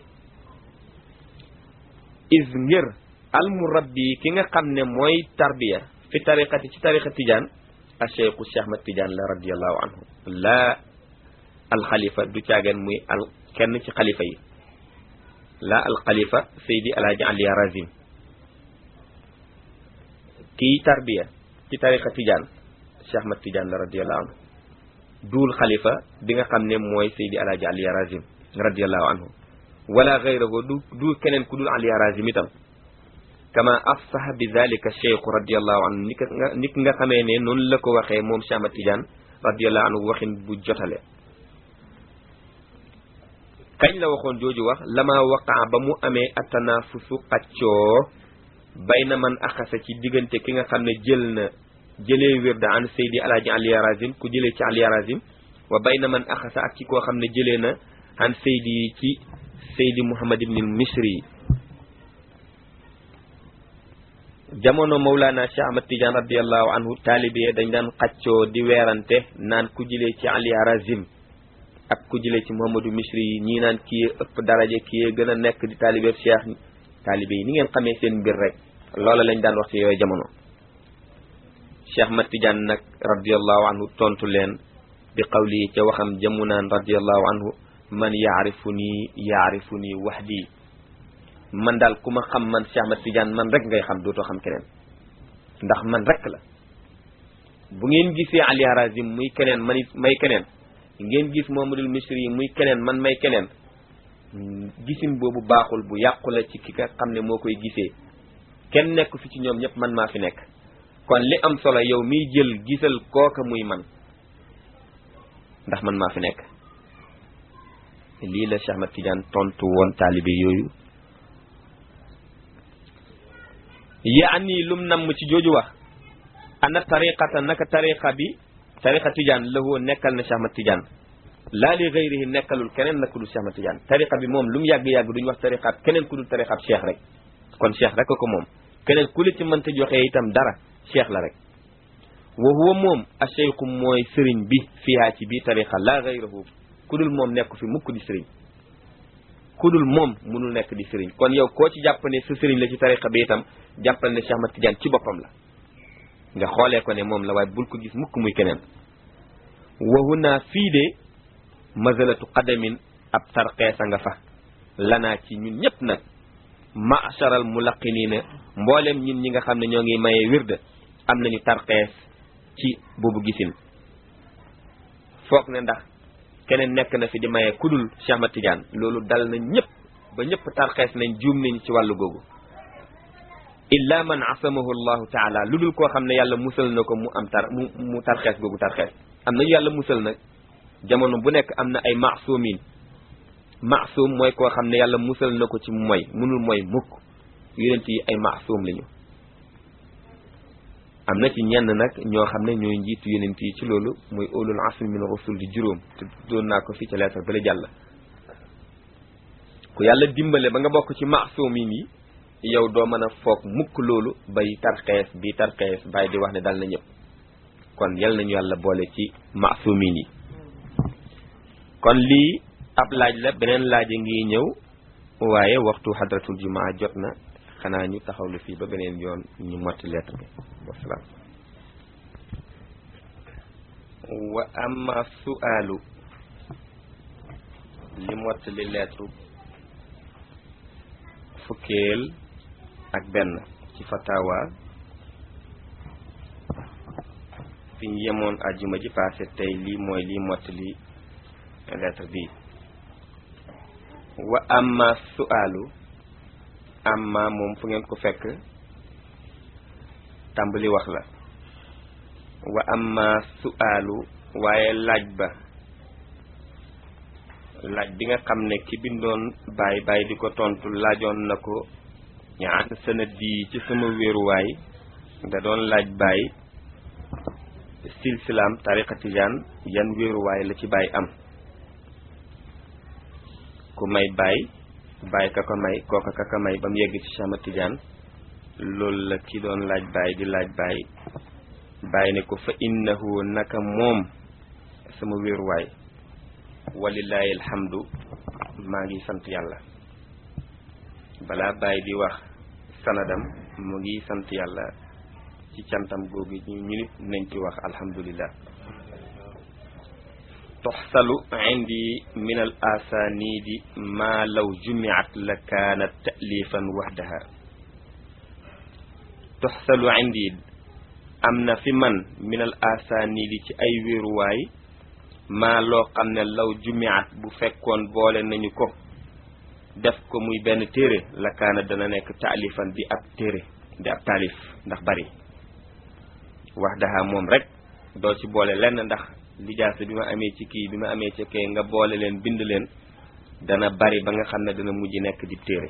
is ngir al murabbi ki nga xam ne mooy tarbiya fi tariqati ci tariqa tijaan a cheikhu Cheikh Ahmad Tidiane la radiallahu anhu laa alxalifa du caageen muy al kenn ci xalifa yi laa alxalifa Seydi Alaaji Ali Razim kii tarbiya ci tariqa Tidiane Cheikh Ahmad Tidiane la radiallahu anhu duul xalifa bi nga xam ne mooy Seydi Alaaji Ali Harazim radiallahu anhu wala gayrahu du du keneen ku dul Ali Harazim itam kama afsaha bi dalika cheikhu radiallahu anhu ni ka nga ni nga xamee ne noonu la ko waxee moom Cheikh Ahmad Tidiane radiallahu anhu waxin bu jotale kañ la waxoon jooju wax lama waqaa ba mu amee atanafusu xaccoo bayna man axasa ci diggante ki nga xam ne jël na jëlee wirda an Seydi Alaaji Ali Harazim ku jëlee ci Ali Harazim wa bayna man axasa ak ci koo xam ne jëlee na an Seydi ci Seydi Muhammad ibn Misri jamono Mawlana Cheikh Ahmad Tidiane radiallahu anhu taalibe dañ daan xaccoo di weerante naan ku jëlee ci Ali Harazim ak ku jëlee ci Muhammadu Misri yi ñii naan kii ëpp daraje kii gën a nekk di taalibe Cheikh taalibe yi ni ngeen xamee seen mbir rek loola lañ daan wax ci yooyu jamono Cheikh Ahmad Tidiane nag radiallahu anhu tontu leen bi qawli ca waxam jëmu naan radiallahu anhu man yaarifu nii yaarifu nii wahdi man daal ku ma xam man Cheikh Ahmad Tidiane man rek ngay xam dootoo xam keneen ndax man rek la bu ngeen gisee Ali Harazim muy keneen man it may keneen ngeen gis Muhammadul Misri yi muy keneen man may keneen gisin boobu baaxul bu yàqu la ci ki nga xam ne moo koy gisee kenn nekk fi ci ñoom ñëpp man maa fi nekk kon li am solo yow miy jël gisal kooka muy man ndax man maa fi nekk lii la Cheikh Ahmad Tidiane tontu woon taalibe yooyu yaani lum namm ci jooju wax ana tariqata naka tariqa bi tariqa Tidiane la woo nekkal na Cheikh Ahmad Tidiane laa li gayrihi nekkalul keneen na ku dul Cheikh Ahmad Tidiane tariqa bi moom lu mu yàgg-yàgg duñu wax tariqaab keneen ku dul tariqaab cheikh rek kon cheikh rek ko moom keneen ku la ci mënta joxee itam dara cheikh la rek wa huwa moom a cheikhu mooy sëriñ bi fiihaa ci bii tariqa laa gayrahu ku dul moom nekk fi mukk di sëriñ ku dul moom munul nekk di sëriñ kon yow koo ci jàpp ne sa sëriñ la ci tariqa bi itam jàppal ne Cheikh Ahmad Tidiane ci boppam la nga xoolee ko ne moom la waaye bul ko gis mukk muy keneen wa huna fii de mazalatu qadamin ab tarxeesa nga fa lanaa ci ñun ñëpp nag macharal mulaqiniina mboolem ñun ñi nga xam ne ñoo ngi mayee wirda am nañu tarxees ci boobu gisin foog ne ndax keneen nekk na fi di mayee kudul Cheikh Ahmad Tidiane loolu dal na ñëpp ba ñëpp tarxees nañ juum nañ ci wàllu googu illa man asamahu allahu taala lu dul koo xam ne yàlla musal na ko mu am tar mu mu tarxees googu tarxees am nañu yàlla musal nag jamono bu nekk am na ay maasumin maasum mooy koo xam ne yàlla musal na ko ci moy munul mooy mukk yonent yi ay maasum lañu am na ci ñenn nag ñoo xam ne ñooy njiitu yonent yi ci loolu muy ulul asmi min rusul di juróom te doon naa ko fii ca leetar bala jàll ku yàlla dimbale ba nga bokk ci maasumin yi yow doo mën a foog mukk loolu bay tarxees bi tarxees bàyyi di wax ne dal na ñëpp kon yal nañu yàlla boole ci maasumin yi kon lii ab laaj la beneen laaj a ngi ñëw waaye waxtu xadratul jumaa jot na xanaa ñu taxawlu fii ba beneen yoon ñu motti lettre bi wasalaam wa amma su'aalu li mottali lettre fukkeel ak benn ci fatawa fi ñu yemoon àjjuma ji passé tey lii mooy lii mottali lettre bi wa amma su'aalu amma moom fu ngeen ko fekk tàmbali wax la wa amma su'aalu waaye laaj ba laaj bi nga xam ne ki bindoon baay baay di ko tontu laajoon na ko ñaan sanad di ci sama wéeruwaay da doon laaj baay silsilaam tariqa tijaan yan wéeruwaay la ci baay am ku may baay baay ka ko may kooka ka ko may ba mu yegg ci Cheikh Ahmad Tidiane loolu la ki doon laaj baay di laaj baay baay ne ko fa innahu naka moom sama wéeruwaay walillahi alhamdu maa ngi sant yàlla balaa baay di wax sanadam mu ngi sant yàlla ci cantam googu ñu nit nañ ci wax alhamdulillah tuxsalu indi min al asanidi ma law jumiat la kaanat ta'lifan waxdaha tuxsalu indi am na fi man minal asaanidi ci ay wéeruwaay maa loo xam ne law jumiat bu fekkoon boole nañu ko def ko muy benn téere la kaana dana nekk taalifan di ab téere di ab taalif ndax bari wax daha moom rek doo ci boole lenn ndax lijaasa bi ma amee ci kii bi ma amee ci kee nga boole leen bind leen dana bari ba nga xam ne dana mujj nekk di téere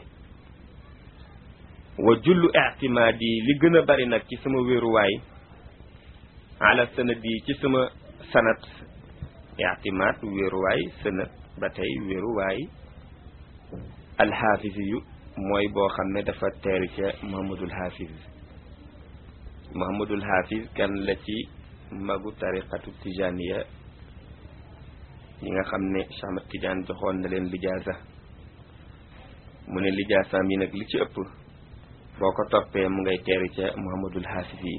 wa jullu ictimaadi li gën a bari nag ci sama wéeruwaay ala sanad yi ci sama sanat ictimaad wéeruwaay sanat ba tey wéeruwaay alxaafis yu mooy boo xam ne dafa teeri ca Muhammadul Hafiz Muhammadul Hafiz kan la ci magu tariqatu tijaniya yi nga xam ne Cheikh Ahmad Tidiane joxoon na leen lijaasa mu ne lijaasaam yi nag li ci ëpp boo ko toppee mu ngay teeri ca Muhammadul Hafiz yi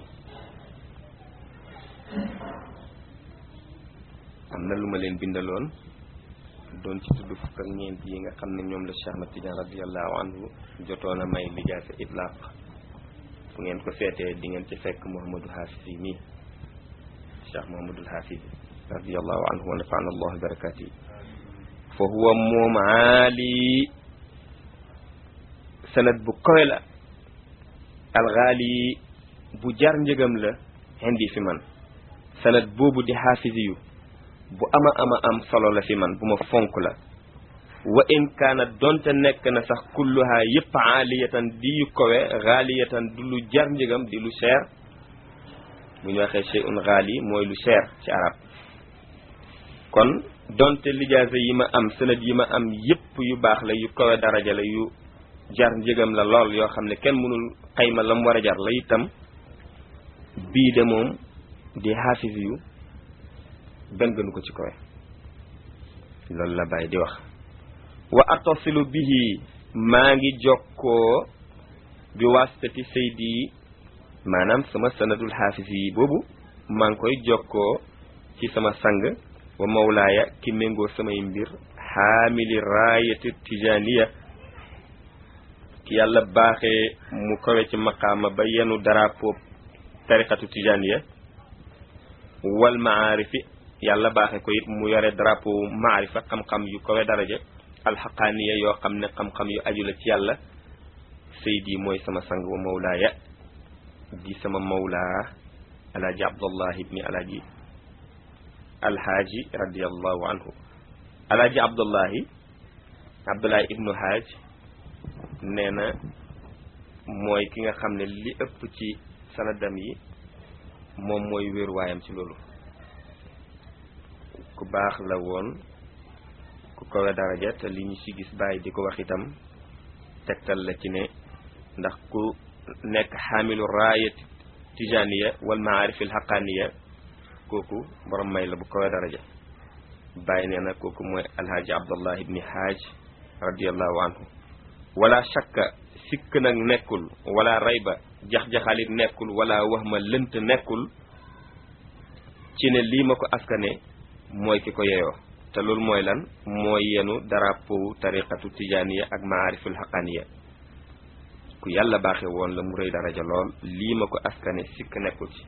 am na lu ma leen bindaloon doon ci tudd fukk ak ñeent yi nga xam ne ñoom la Cheikh Ahmad Tidiane radiallahu anhu jotoon a may lijaasa itlaq fu ngeen ko seetee di ngeen ci fekk Muhammadul Hafiz yi nii Cheikh Muhammadul Hafiz radiallahu anhu wa nafana allahu barakati fa huwa moom aali sanad bu koy la alxaali bu jar njëgam la indi fi man sanad boobu di xaafisi yu bu ama ama am solo la fi man bu ma fonk la wa in kaana donte nekk na sax kulluha yëpp aaliyatan di yu kowe xaaliyatan du lu jar njëgam di lu cher bu ñu waxee shay'un xaali mooy lu cher ci arab kon donte lijaasa yi ma am sanad yi ma am yëpp yu baax la yu kowe daraja la yu jar njëgam la lool yoo xam ne kenn mënul xayma la mu war a jar la itam bii de moom di xaafis yu benn gënu ko ci kowe loolu la bàyyi di wax wa atasilu bihi maa ngi jokkoo bi wasitati saydi maanaam sama sanadul xaafis yi boobu maa ngi koy jokkoo ci sama sang wa mawlaaya ki méngoo samay mbir xaamili raayati tijaniya ki yàlla baaxee mu kawe ci maqaama ba yenu drapeau tariqatu tijaniya wal maarifi yàlla baaxee ko it mu yore drapeau maarifa xam-xam yu kawe daraja alxaqaaniya yoo xam ne xam-xam yu aju la ci yàlla saydi mooy sama sang wa mawlaaya di sama mawlaa alaaji abdullah ibni alaaji alhaaji radiallahu anhu alaaji abdullahi abdullahi ibnu haaj nee na mooy ki nga xam ne li ëpp ci sanadam yi moom mooy wéeruwaayam ci loolu ku baax la woon ku kowe daraja te li ñu ci gis bàyyi di ko wax itam tegtal la ci ne ndax ku nekk xaamilu raayat tijaniya wal maarifil xaqaaniya kooku borom may la bu kowe daraja bàyyi nee na kooku mooy alhaaji abdullah ibni haaj radiallahu anhu wala shakka sikk nag nekkul wala rayba jax-jaxalit nekkul wala wax ma lënt nekkul ci ne lii ma ko askane mooy ki ko yeyoo te loolu mooy lan mooy yenu drapeau tariqatu tijaniya ak maariful xaqaniya ku yàlla baaxe woon la mu rëy daraja lool lii ma ko askane sikk nekkul ci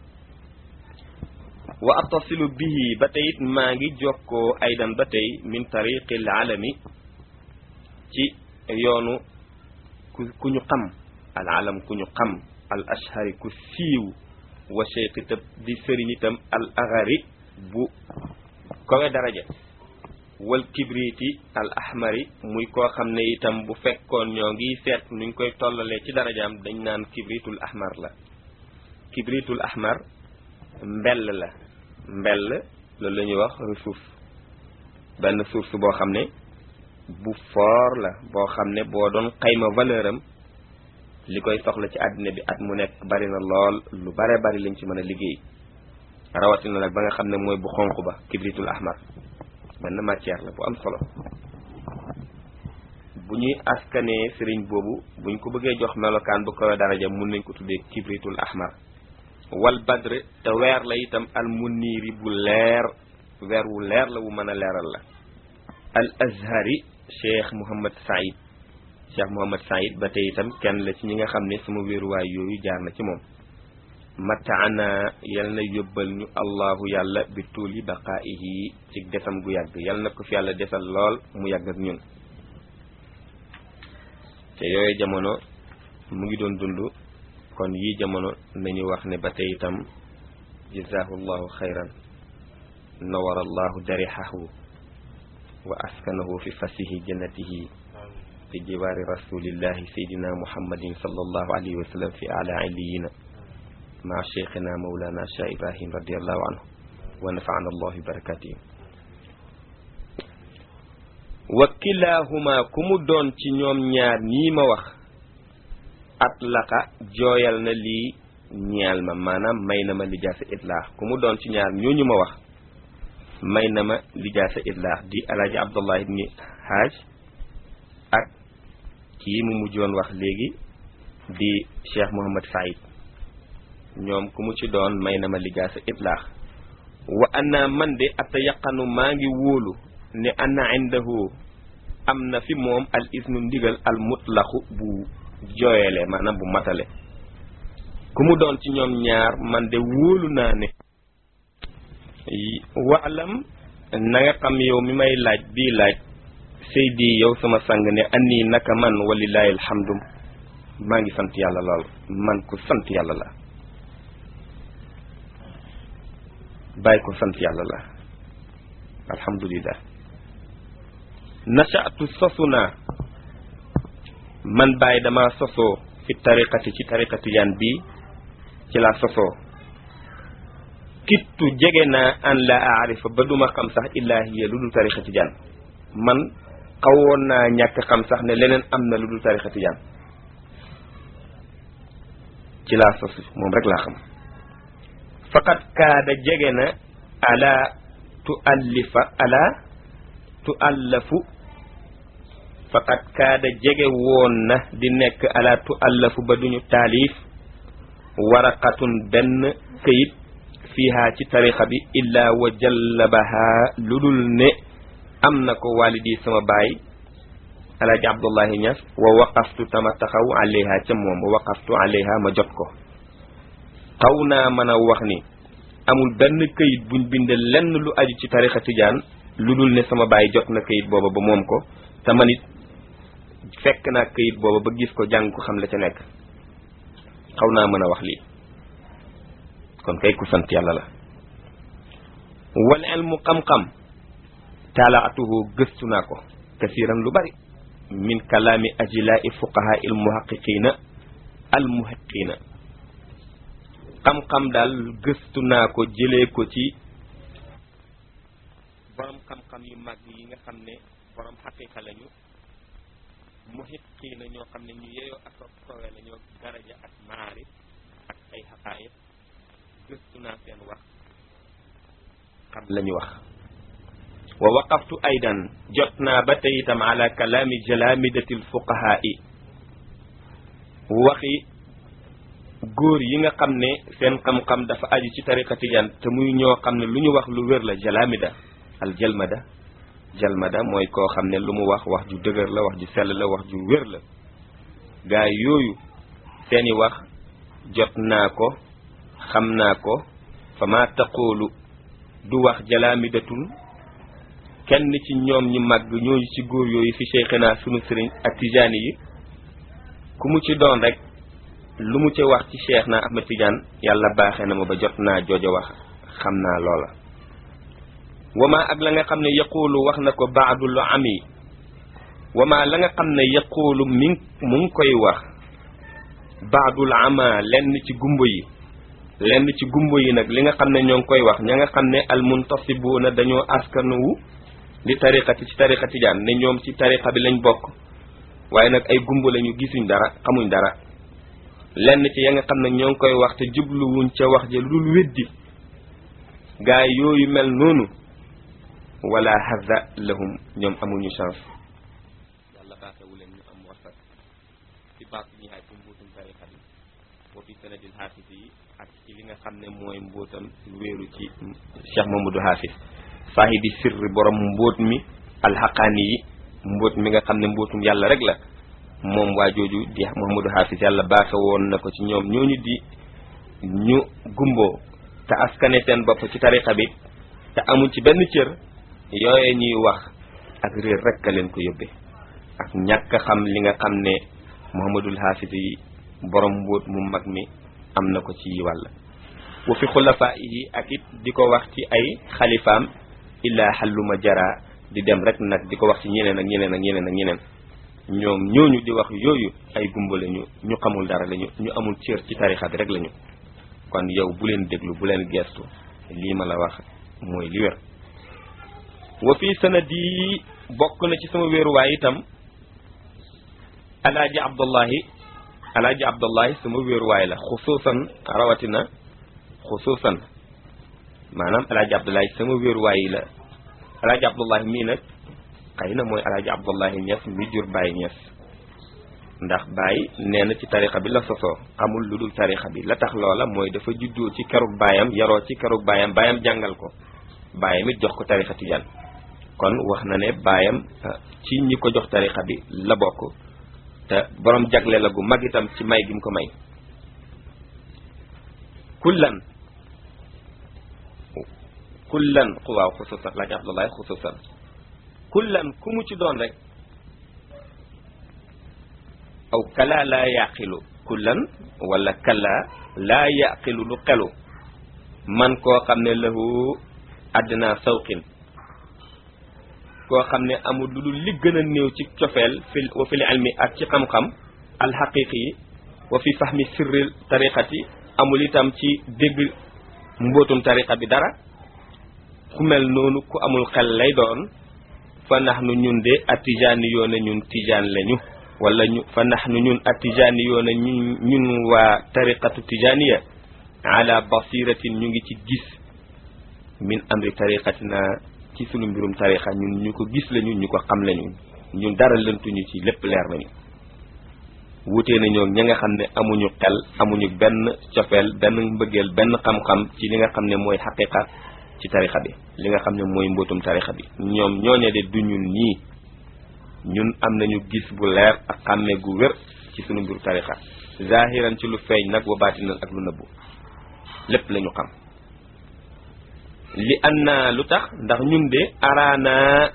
wa attasilu bihi ba tey it maa ngi jokkoo aydan ba tey min tariqil alami ci yoonu ku ku ñu xam al alam ku ñu xam al ashari ku siiw wa cheikh itam di sëriñ itam al agari bu kowe daraja wal kibriti al ahmari muy koo xam ne itam bu fekkoon ñoo ngi seet nuñ koy tollalee ci darajaam dañ naan kibritul ahmar la kibritul ahmar mbell la mbell loolu la ñuy wax ressource benn source boo xam ne bu foor la boo xam ne boo doon xayma valeur am li koy soxla ci àddina bi at mu nekk bari na lool lu bare bari lañ ci mën a liggéey rawatina nag ba nga xam ne mooy bu xonq ba kibritul ahmar benn matière la bu am solo bu ñuy askanee sëriñ boobu buñ ko bëggee jox melokaan bu koy daraja mun nañ ko tuddee kibritul ahmar wal badr te weer la itam al muniiri bu leer weer wu leer la wu mën a leeral la al azhari cheikh Mouhamad Saïd cheikh Mouhamad Saïd ba tey itam kenn la ci ñi nga xam ne sama wéeruwaay yooyu jaar na ci moom mataana yal na yóbbal ñu allahu yàlla bi tuuli baqaa'ihi ci desam gu yàgg yal na ko fi yàlla desal lool mu yàgg ak ñun te yooyu jamono mu ngi doon dund kon yii jamono nañu wax ne ba tey itam jazaahu llahu xayran nawara allahu darixahu wa askanahu fi fasihi jannatihi fi jiwaari rasulillahi saydina muhammadin sallallahu alayhi wa sallam fi ala illiyina maa cheikhina mawlana cheikh ibrahim radiallahu anhu wa nafaana allahu bi barakatihi wa kilahuma ku mu doon ci ñoom ñaar ñii ma wax atlaqa jooyal na lii ñeel ma maanaam may na ma lijaasa itlaax ku mu doon ci ñaar ñooñu ma wax may na ma lijaasa itlaax di alaaji abdullah ibni haaj ak kii mu mujjoon wax léegi di cheikh mohamad saïd ñoom ku mu ci doon may na ma lijaasa itlaax wa anna man de ata yaqanu maa ngi wóolu ne anna indahu am na fi moom al isnu ndigal al mutlaxu bu jooyale maanaam bu matale ku mu doon ci ñoom ñaar man de wóolu naa ne waalam na nga xam yow mi may laaj bii laaj seydi yow sama sang ne annii naka man walillaahi alhamdu maa ngi sant yàlla lool man ku sant yàlla la bàyyi ko sant yàlla la alhamdulillah nachatu sosu naa man bàyyi dama sosoo fi tariqati ci tariqati yan bii ci laa sosoo kittu jege naa an la aarifa ba duma xam sax illaahiya lu dul tariqati jan man xawoon naa ñàkk xam sax ne leneen am na lu dul tariqati jan ci laa sosu moom rek laa xam faqat kaada jege na ala tu allifa ala tu allafu faqat kaada jege woon na di nekk ala tu allafu ba duñu taalif waraqatun benn këyit fiiha ci tarixa bi illaa wa jallabaha lu dul ne am na ko walidi sama baay alaaji abdullahi ñas wa waqaftu tama taxaw alayha ca moom wa waqaftu alayha ma jot ko xaw naa mën a wax ni amul benn këyit buñ bind lenn lu aju ci tarixa tijaan lu dul ne sama baay jot na këyit booba ba moom ko te man it fekk naa këyit booba ba gis ko jàng ko xam la ca nekk xaw naa mën a wax lii kon kay ku sant yàlla la wal ilmu xam-xam taalaatuhu gëstu naa ko kasiran lu bari min kalaami ajilaa'i fuqahaa il muhaqiqiina al muhaqiqiina xam-xam daal gëstu naa ko jëlee ko ci borom xam-xam yu mag yi nga xam ne borom xaqiqa lañu muhaqiqiina ñoo xam ne ñu yeyoo ak sowe la ñoo daraja ak maarif ak ay xaqaayiq gëstu naa seen wax xam lañu wax wa waqaftu aydan jot naa ba tey itam ala kalaami jalamidati lfuqahaa'i waxi góor yi nga xam ne seen xam-xam dafa aju ci tariqa tijaan te muy ñoo xam ne lu ñu wax lu wér la jalamida al jalmada jalmada mooy koo xam ne lu mu wax wax ju dëgër la wax ju sell la wax ju wér la gaa yooyu seeni wax jot naa ko xam naa ko fa ma taqoolu du wax jalamidatul kenn ci ñoom ñi màgg ñooñu ci góor yooyu fi cheikhina sunu sëriñ ak tijaani yi ku mu ci doon rek lu mu ci wax ci cheikh na ahmad tijaan yàlla baaxee na ma ba jot naa joojo wax xam naa loola wama ak la nga xam ne yaquulu wax na ko baadul ami wama la nga xam ne yaquulu mi mu ngi koy wax baadul ama lenn ci gumbo yi lenn ci gumbo yi nag li nga xam ne ñoo ngi koy wax ña nga xam ne almuntasibuuna dañoo askanuwu li tariqati ci tariqa tijaan ne ñoom ci tariqa bi lañ bokk waaye nag ay gumbo lañu gisuñ dara xamuñ dara lenn ci ya nga xam ne ñoo ngi koy wax te jubluwuñ ca wax ja lu dul weddi gaa yooyu mel noonu wala hadda lahum ñoom amuñu chance yàlla baaxewu leen ñu am wasat ci baat ñi hay ci mbuutum tariqa bi wa fi sanadil xaafis yi ak ci li nga xam ne mooy mbóotam wéeru ci Cheikh Mamadou Hafiz saahibi sirri borom mbóot mi alxaqaani yi mbóot mi nga xam ne mbóotum yàlla rek la moom waa jooju di Mamadou Hafiz yàlla baaxe woon na ko ci ñoom ñooñu di ñu gumboo te askane seen bopp ci tariqa bi te amul ci benn cër yooye ñuy wax ak réer rekk a leen ko yóbbee ak ñàkk xam li nga xam ne Muhammadul Haafis yi borom mbóot mu mag mi am na ko ci wàll wa fi xulafaa yi ak it di ko wax ci ay xalifaam illaa xalluma jara di dem rek nag di ko wax ci ñeneen ak ñeneen ak ñeneen ak ñeneen ñoom ñooñu di wax yooyu ay gumba lañu ñu xamul dara lañu ñu amul cër ci tarixa bi rek lañu kon yow bu leen déglu bu leen geestu lii ma la wax mooy li wér wa fii sanadi bokk na ci sama wéeruwaay itam alaaji abdullahi alaaji abdullahi sama wéeruwaay la xusuusan rawatina xusuusan maanaam alaaji abdullahi sama wéeruwaay la alaaji abdullahi mii nag xëy na mooy alaaji abdullahi ñes mi jur Baye ñes ndax Baye nee na ci tarixa bi la sosoo xamul lu dul tarixa bi la tax loola mooy dafa juddoo ci kerug baayam yaroo ci kerug baayam baayam jàngal ko baayam it jox ko tarixa tijaan kon wax na ne baayam ci ñi ko jox tarixa bi la bokk te borom jagle la gu mag itam ci may gi mu ko may kullan kullan waaw xususan laaj abdullahi xususan kullan ku mu ci doon rek aw kala laa yaqilu kullan wala kala laa yaqilu lu xelu man koo xam ne lahu àddina sawqin koo xam ne amul lu dul li gën a néew ci cofeel fi wa fil ilmi ak ci xam-xam alxaqiqi yi wa fi fahmi sirri tariqati amul itam ci dégg mbootum tariqa bi dara ku mel noonu ku amul xel lay doon fa nax nu ñun de atijaani yoona ñun tijaan lañu wala ñu fa nax nu ñun atijaani yoona ñun ñun waa tariqatu tijaaniya ala basiratin ñu ngi ci gis min amri tariqatina ci sunu mbirum tariqa ñun ñu ko gis lañu ñu ko xam lañu ñun dara lëntuñu ci lépp leer nañu wutee nañoo ña nga xam ne amuñu xel amuñu benn cofeel benn mbëggeel benn xam-xam ci li nga xam ne mooy xaqiqa ci tarixa bi li nga xam ne mooy mbootum tarixa bi ñoom ñooñe de du ñun ñii ñun am nañu gis bu leer ak xàmme gu wér ci sunu mbiru tarixa zahiran ci lu feeñ nag wa baatinan ak lu nëbbu lépp lañu xam li an na lu tax ndax ñun de araana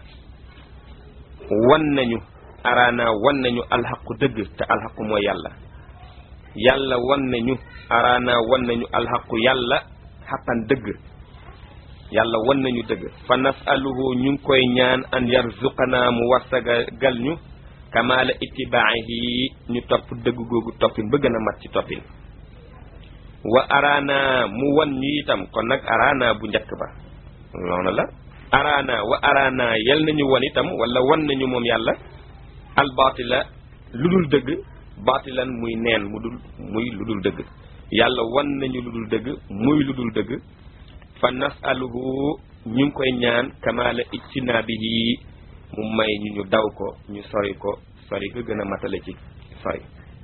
wan nañu araana wan nañu alxaqu dëgg te alxaqu mooy yàlla yàlla wan nañu araana wan nañu alxaqu yàlla xaqan dëgg yàlla wan nañu dëgg fa nasaluhu ñu ngi koy ñaan an yarzuqana mu warsagal ñu kamaala itibaahi ñu topp dëgg googu toppin ba gën a mat ci toppin wa araana mu wan ñu itam kon nag araana bu njëkk ba noonu la araana wa araana yal nañu wan itam wala wan nañu moom yàlla albaatila lu dul dëgg baatilan muy neen mu dul muy lu dul dëgg yàlla wan nañu lu dul dëgg muy lu dul dëgg fa nasaluhu ñu ngi koy ñaan kamaala ijtinaabihi mu may ñu ñu daw ko ñu sori ko sori ga gën a matale ci sori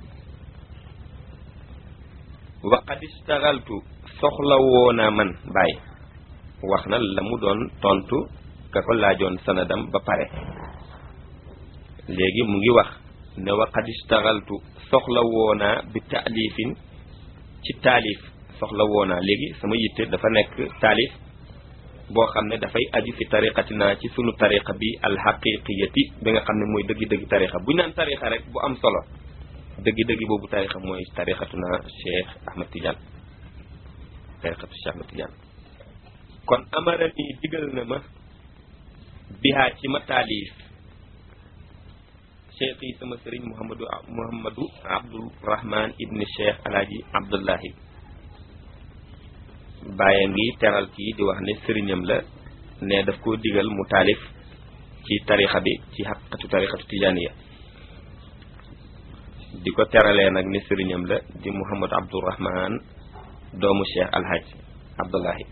wa qad istagaltu soxla woona man bàyyi wax na la mu doon tontu ka ko laajoon sanadam ba pare léegi mu ngi wax ne wa qad istagaltu soxla woonaa bi taalifin ci taalif soxla woonaa léegi sama yitte dafa nekk taalif boo xam ne dafay aju fi tariqatina ci sunu tariqa bi alxaqiqiyati bi nga xam ne mooy dëggi-dëggi tariqa bu ñu naan tariqa rek bu am solo dëggi-dëggi boobu tariqa mooy tariqatuna Cheikh Ahmad Tidiane tariqatu Cheikh Ahmad Tidiane kon amara ni digal na ma bihaa ci ma taalif cheikh yi sama sëriñ Mouhamadou Mouhamadou Abdourahman ibni Cheikh Alaaji Abdullahi bàyyi ngi teral kii di wax ne sëriñam la ne daf koo digal mu taalif ci tarixa bi ci xaqatu tarixatu tijaaniya di ko teralee nag ne sëriñam la di Mouhamadou Abdourahman doomu Cheikh Alhaj Abdullahi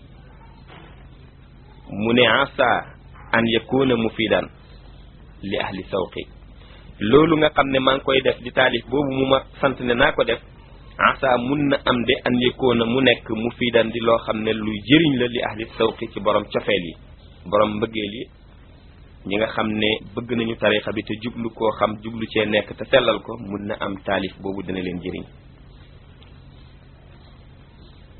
mu ne asa an yakuna mufidan li ahli sawqi loolu nga xam ne maa ngi koy def di taalif boobu mu ma sant ne naa ko def asa mun na am de an yakuna mu nekk mufidan di loo xam ne luy jëriñ la li ahli sawqi ci borom cofeel yi borom mbëggeel yi ñi nga xam ne bëgg nañu tarixa bi te jublu koo xam jublu cee nekk te sellal ko mun na am taalif boobu dina leen jëriñ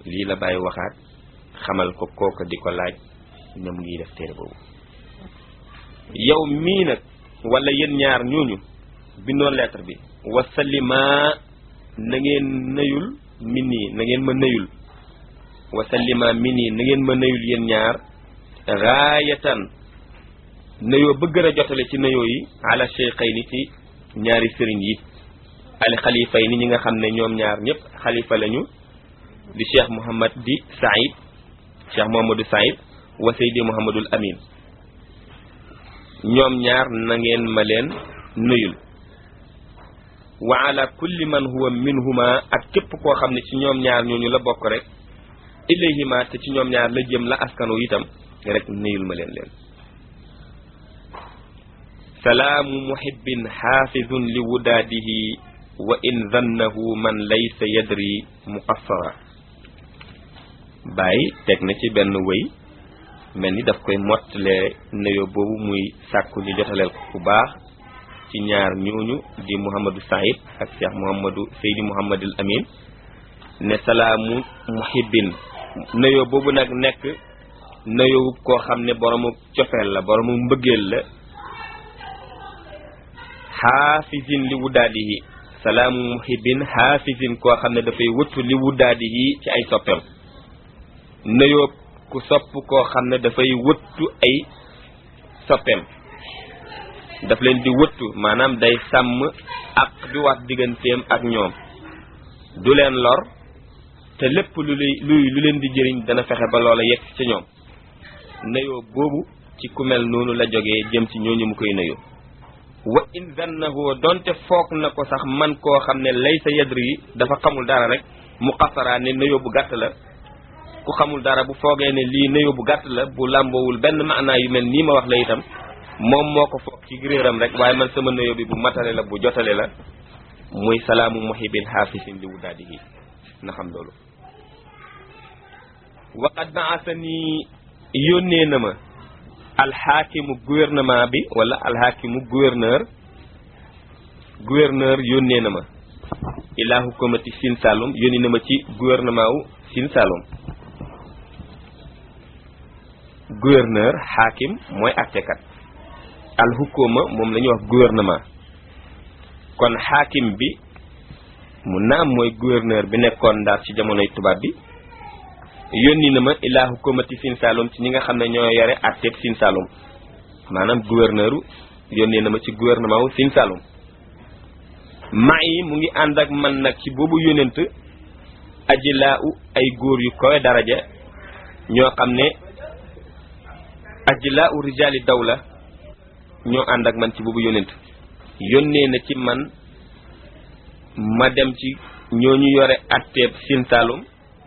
lii la bàyyi waxaat xamal ko kooka di ko laaj ne mu ngi def téere boobu yow mii nag wala yéen ñaar ñooñu bindoon lettre bi wasallima na ngeen nëyul min nii na ngeen ma nëyul wasallima min nii na ngeen ma nëyul yéen ñaar raayatan nëyoo ba gën a jotale ci nëyoo yi ala cheikhayni ci ñaari sëriñ yi al xalifa yi ni ñi nga xam ne ñoom ñaar ñëpp xalifa lañu di cheikh Mouhamad di Saïd cheikh Mouhamadou Saïd wa Seydi Mouhamadul Amin ñoom ñaar na ngeen ma leen nuyul wa ala kulli man huwa minhuma ak képp koo xam ne ci ñoom ñaar ñooñu la bokk rek ilayhima te ci ñoom ñaar la jëm la askanu itam rek nuyul ma leen leen salaamu muhibbin xaafidun li wudaadihi wa in zannahu man laysa yadri muqassara bàyyi teg na ci benn wëy mel ni daf koy mottalee nuyoo boobu muy sàkku ñu jotaleel ko bu baax ci ñaar ñooñu di Mouhamadou Saïd ak Cheikh Mouhamadou Seydi Mouhamadul Amin ne salaamu muhibbin nuyoo boobu nag nekk nuyoo koo xam ne boromu cofeel la boromu mbëggeel la xaafisin li wuddaadihi salaamu muhibbin xaafisin koo xam ne dafay wëttu li wuddaadihi ci ay soppeem nuyoo ku sopp koo xam ne dafay wëttu ay soppeem daf leen di wëttu maanaam day sàmm ak di wax digganteem ak ñoom du leen lor te lépp lu luy lu leen di jëriñ dana fexe ba loola yegg ca ñoom nuyoo boobu ci ku mel noonu la jógee jëm ci ñooñu mu koy nuyoo wa in zannahu donte foog na ko sax man koo xam ne laysa yadri dafa xamul dara rek mu xasaraa ne nuyoo bu gàtt la ku xamul dara bu foogee ne lii nuyoo bu gàtt la bu làmboowul benn maanaa yu mel nii ma wax la itam moom moo ko foog ci réeram rek waaye man sama nuyoo bi bu matale la bu jotale la muy salaamu muhibbin xaafisin li wuddaadihi na xam loolu waqad baasani yónnee na ma alxaakimu gouvernement bi wala alxaakimu gouverneur gouverneur yónnee na ma ilaa hukumati Sine Saloum yónni na ma ci gouvernement wu Sine Saloum gouverneur xaakim mooy attekat alxukuma moom la ñuy wax gouvernement kon xaakim bi mu naam mooy gouverneur bi nekkoon ndaar ci jamonoy tubaab bi yónni na ma ilaa hukumati Sine Saloum ci ñi nga xam ne ñoo yore àtteeb Sine Saloum maanaam gouverneur yónnee na ma ci gouvernement wu Sine Saloum ma yi mu ngi ànd ak man nag ci boobu yónent ajilaa u ay góor yu kowe daraja ñoo xam ne ajilaa u rijaali dawla ñoo ànd ak man ci boobu yónent yónnee na ci man ma dem ci ñooñu yore àtteeb Sine Saloum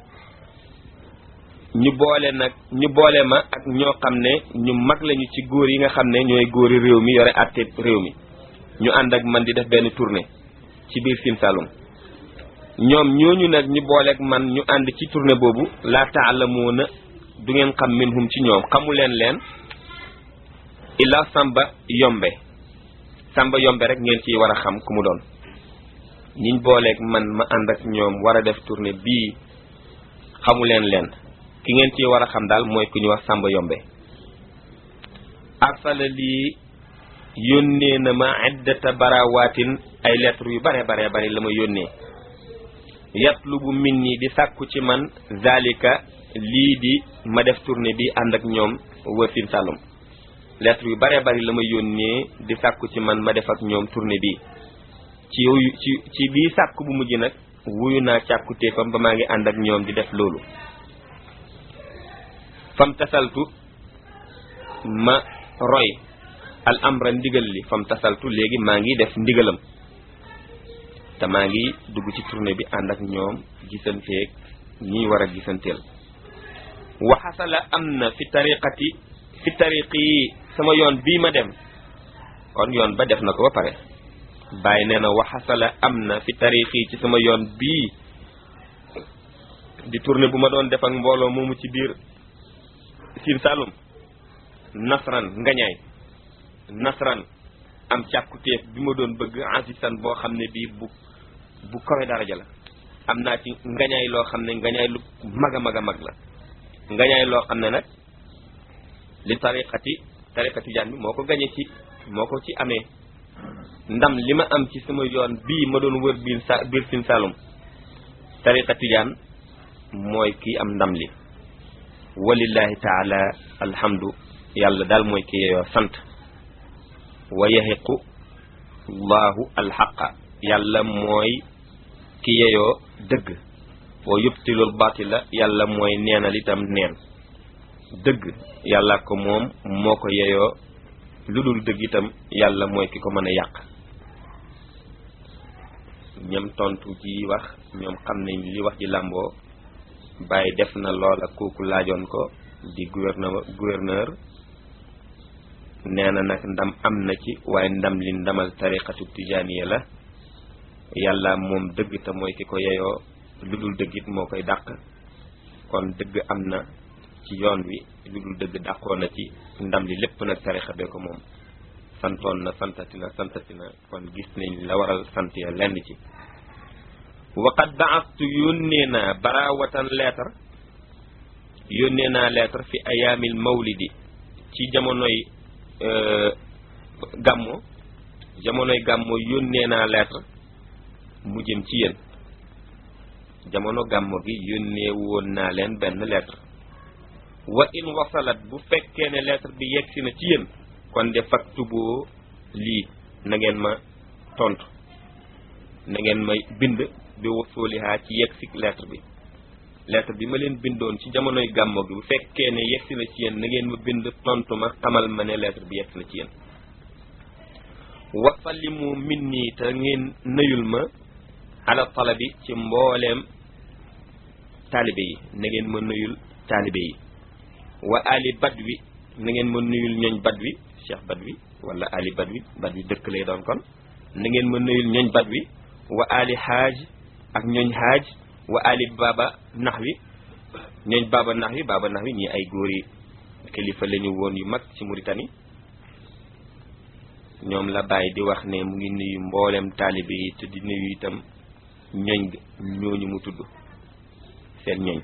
ñu boole nag ñu boole ma ak ñoo xam ne ñu mag lañu ci góor yi nga xam ne ñooy góori réew mi yore àtte réew mi ñu ànd ak man di def benn tournée ci biir Sine Saloum ñoom ñooñu nag ñu boole ak man ñu ànd ci tournée boobu laa taalamuuna du ngeen xam minhum ci ñoom xamu leen leen illa Samba Yombe Samba Yombe rek ngeen ciy war a xam ku mu doon ñiñ booleeg man ma ànd ak ñoom war a def tournée bii xamu leen leen ki ngeen ci war a xam daal mooy ku ñu wax Samba Yombe arsala lii yónnee na ma iddata barawaatin ay lettre yu bare bare bare la ma yónnee yatlubu min ni di sàkku ci man zalika lii di ma def tournée bi ànd ak ñoom wër Sine Saloum lettre yu bare bari la ma yónnee di sàkku ci man ma def ak ñoom tournée bi ci yooyu ci ci bii sàkku bu mujj nag wuyu naa càkkutéefam ba maa ngi ànd ak ñoom di def loolu fam tasaltu ma roy al amra ndigal li fam tasaltu léegi maa ngi def ndigalam te maa ngi dugg ci tournée bi ànd ak ñoom gisanteeg ñi war a gisanteel waxasala am na fi tariqati fi tariqi yi sama yoon bii ma dem kon yoon ba def na ko ba pare bàyyi nee na waxasala am na fi tariqi ci sama yoon bii di tournée bu ma doon def ak mbooloo moomu ci biir Sine Saloum nasran ngañaay nasran am càkkutéef bi ma doon bëgg asisan boo xam ne bii bu bu kawe daraja la am naa ci ngañaay loo xam ne ngañaay lu mag a mag a mag la ngañaay loo xam ne nag li tariqati tariqa tijaan bi moo ko gañe ci moo ko ci amee ndam li ma am ci sama yoon bii ma doon wër biir sa biir Sine Saloum tariqa tijaan mooy kii am ndam li walillahi taala alhamdu yàlla daal mooy ki yeyoo sant wa yahiqu llahu alxaqa yàlla mooy ki yeyoo dëgg wa yubtilul batila yàlla mooy neenal itam neen dëgg yàlla ko moom moo ko yeyoo lu dul dëgg itam yàlla mooy ki ko mën a yàq ñam tontu ji wax ñoom xam nañ li wax ji làmboo bàyyi def na loola kooku laajoon ko di gouverneur gouverneur nee na nag ndam am na ci waaye ndam li ndamal tariqatu tijaaniya la yàlla moom dëgg te mooy ki ko yeyoo lu dul dëgg it moo koy dàq kon dëgg am na ci yoon wi lu dul dëgg dàqoo na ci ndam li lépp nag tarixa bee ko moom santoon na santati na santati na kon gis nañ la waral sant ya lenn ci waqad baastu yónnee naa barawatan lettre yónnee naa lettre fi ayaamil mawlidi ci jamonoy gàmmo jamonoy gàmmo yónnee naa lettre mu jëm ci yéen jamono gàmmo gi yónnee woon naa leen benn lettre wa in wasalat bu fekkee ne lettre bi yegsi na ci yéen kon de faktuboo lii na ngeen ma tontu na ngeen ma bind bi wasulihaa ci yegsi lettre bi lettre bi ma leen bindoon ci jamonoy gàmmo gi bu fekkee ne yegsi na ci yéen na ngeen ma bind tontu ma xamal ma ne lettre bi yegsi na ci yéen wasalimu min nii te ngeen nëyul ma ala talabi ci mbooleem taalibe yi na ngeen ma nëyul taalibe yi wa ali badwi na ngeen ma nuyul ñooñ badwi cheikh badwi wala ali badwi badwi dëkk lay doon kon na ngeen ma nuyul ñooñ badwi wa ali haaj ak ñooñ haaj wa ali baba naxwi ñooñ baba naxwi baba naxwi ñii ay góor yi kilifa lañu woon yu mag ci Mauritanie ñoom la bàyyi di wax ne mu ngi nuyu mboolem taalibe yi te di nuyu itam ñooñ ñooñu mu tudd seen ñooñ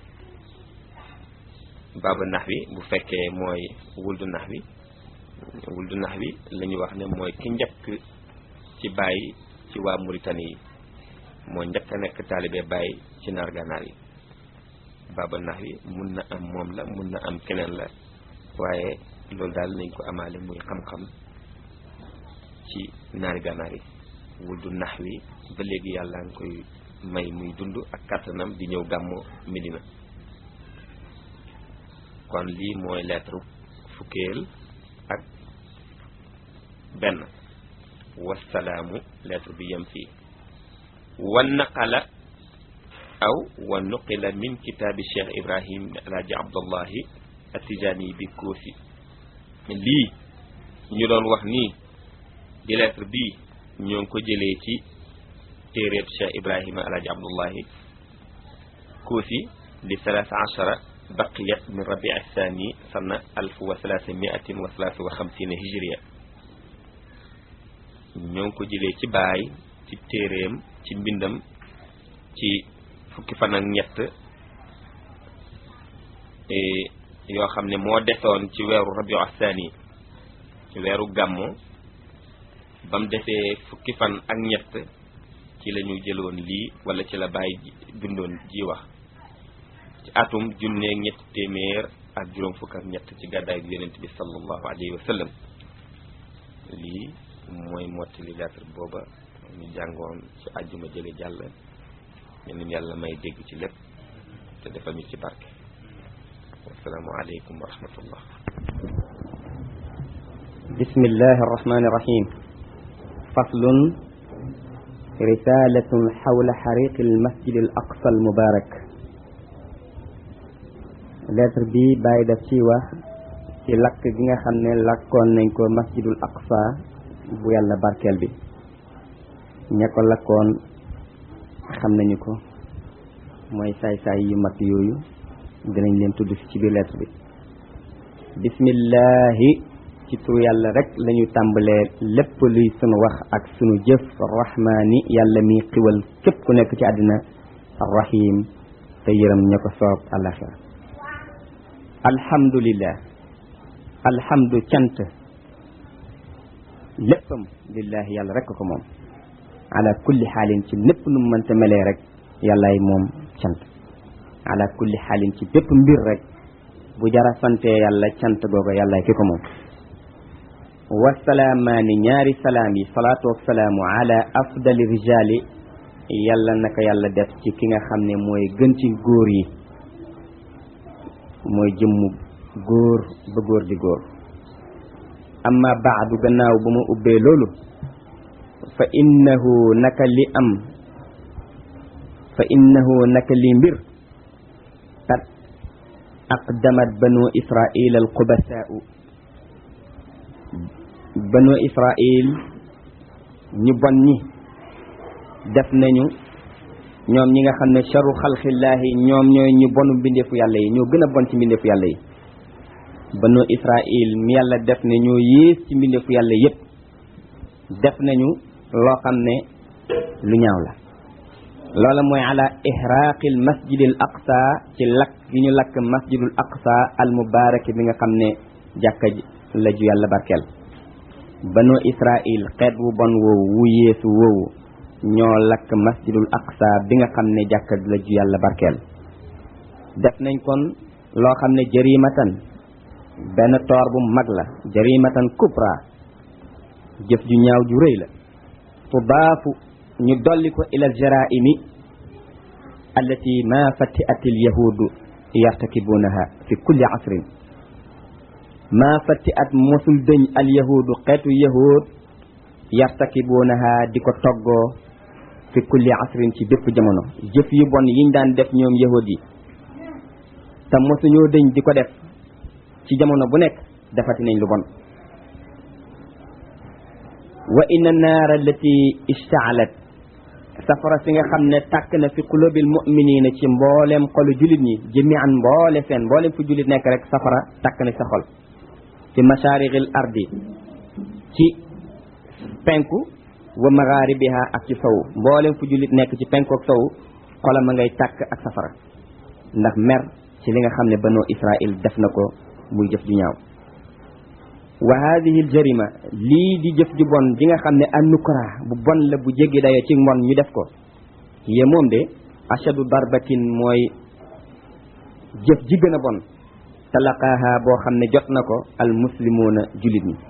baaba nax wi bu fekkee mooy wuldu nax wi wuldu nax wi la ñu wax ne mooy ki njëkk ci bàyyi ci waa Mauritanie yi moo njëkk a nekk taalibe bàyyi ci naar gànnaar yi baaba nax wi mun na am moom la mun na am keneen la waaye loolu daal nañ ko amaale muy xam-xam ci naari gànnaar yi wuldu nax wi ba léegi yàlla nga koy may muy dund ak kàttanam di ñëw gàmmu Medina kon lii mooy lettre fukkeel ak benn wasalaamu lettre bi yem fii wa naqala aw wa nuqila min kitaabi cheikh ibrahim alaaji abdullahi atijaani bi koosi lii ñu doon wax nii di lettre bii ñoo ngi ko jëlee ci téeréeb cheikh ibrahima alaaji abdullahi koosi di salaasa achara baqiyat min rabi thani sana alf wa thalathamiatin wa thalatha wa xamsina hijriya ñoo ngi ko jëlee ci baay ci téeréem ci mbindam ci fukki fan ak ñett yoo xam ne moo desoon ci weeru rabi thani ci weeru gàmmo ba mu defee fukki fan ak ñett ci la ñu jëloon lii wala ci la bàyyi bindoon ji wax ci atum junneeg ñetti téeméer ak juróom fukk ak ñett ci gàddaay bi yonent bi sallallahu alayhi wa sallam lii mooy mottali lettre booba ñu jàngoon ci àjjuma jële jàll ñeneen yàlla may dégg ci lépp te defal ñu ci barke wasalaamu aleykum wa rahmatullah bismillahi arrahmani irrahim faslun risalatun xawla xariqi almasjid al aqsa al mubarak lettre bi bàyyi daf ci wax ci lakk gi nga xam ne lakkoon nañ ko masjidul aqsa bu yàlla barkeel bi ña ko lakkoon xam nañu ko mooy saay-saay yu mag yooyu dinañ leen tudd ci biir lettre bi bismillahi ci turu yàlla rek lañu tàmbalee lépp luy sunu wax ak sunu jëf rahmaani yàlla mi xiwal képp ku nekk ci àddina arrahim te yërëm ña ko soob alaxira alhamdulillah alhamdu cant léppam lillahi yàlla rek ko moom ala kulli xaalin ci lépp nu mu mënta melee rek yàllaay moom cant ala kulli xaalin ci bépp mbir rek bu jara sante yàlla cant googa yàllaay ki ko moom wasalaamaani ñaari salaam yi salaatu wasalaamu ala afdali rijali yàlla naka yàlla def ci ki nga xam ne mooy gën ci góor yi mooy jëmmu góor ba góor di góor amma baadu gannaaw bu ma ubbee loolu fa innahu naka li am fa innahu naka li mbir qad aqdamat banu israil al qubasaau banu israil ñu bon ñi def nañu ñoom ñi nga xam ne charu xalqillaahi ñoom ñooy ñu bonu mbindeefu yàlla yi ñoo gën a bon ci mbindeefu yàlla yi banu israil mi yàlla def ne ñoo yées ci mbindeefu yàlla yépp def nañu loo xam ne lu ñaaw la loola mooy ala ihraqil masjidil aqsa ci lakk gi ñu lakk masjidul aqsa al mubarak bi nga xam ne jàkka la ju yàlla barkeel banu israil xeet wu bon woowu wu yeesu woowu ñoo lakk masjidul aqsa bi nga xam ne jàkka la ju yàlla barkeel def nañ kon loo xam ne jarimatan benn toor bu mag la jarimatan kubra jëf ju ñaaw ju rëy la tudaafu ñu dolli ko ila jaraimi allati ma fatiat al yahudu yartakibunaha fi kulli asrin ma fatiat mosul dëñ al yahudu xeetu yahud yartakibunaha di ko toggoo fi kulli asrin ci bépp jamono jëf yu bon yiñ daan def ñoom yahud yi te mosuñoo dëñ di ko def ci jamono bu nekk defati nañ lu bon wa inna naara allati istaalat safara si nga xam ne tàkk na fi qulubil muminina ci mbooleem xolu julit ñi jamian mboole seen mbooleem fu julit nekk rek safara tàkk na sa xol fi masharixil ardi ci penku wa magharibiha ak ci sow mbooleem fu julit nekk ci penku ak sow xolam a ngay tàkk ak safara ndax mer ci li nga xam ne banu israil def na ko muy jëf ju ñaaw wa hadihi al jarima lii di jëf ju bon ji nga xam ne an nukra bu bon la bu jéggi dayo ci mbon ñu def ko yee moom de ashadu darbatin mooy jëf ji gën a bon talaqaaha boo xam ne jot na ko al muslimuuna julit ñi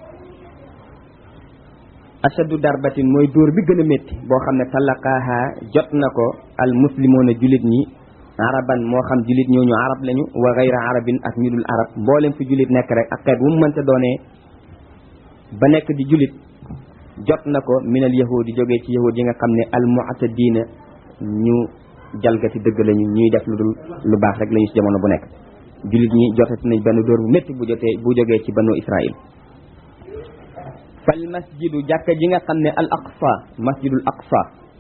ashadu darbatin mooy dóor bi gën a métti boo xam ne talaqaaha jot na ko al muslimuuna julit ñi araban moo xam julit ñooñu arab lañu wa gayra arabin ak ñu dul arab mboolem fi julit nekk rek ak xeet wu mu mënta doonee ba nekk di julit jot na ko minal yahudi jógee ci yahud yi nga xam ne al mu'tadina ñu jalgati dëgg lañu ñuy def lu dul lu baax rek lañu ci jamono bu nekk julit ñi jotati nañ benn dóor bu métti bu jotee bu jógee ci banu israil fal masjidu jàkka ji nga xam ne al aqsa masjidul aqsa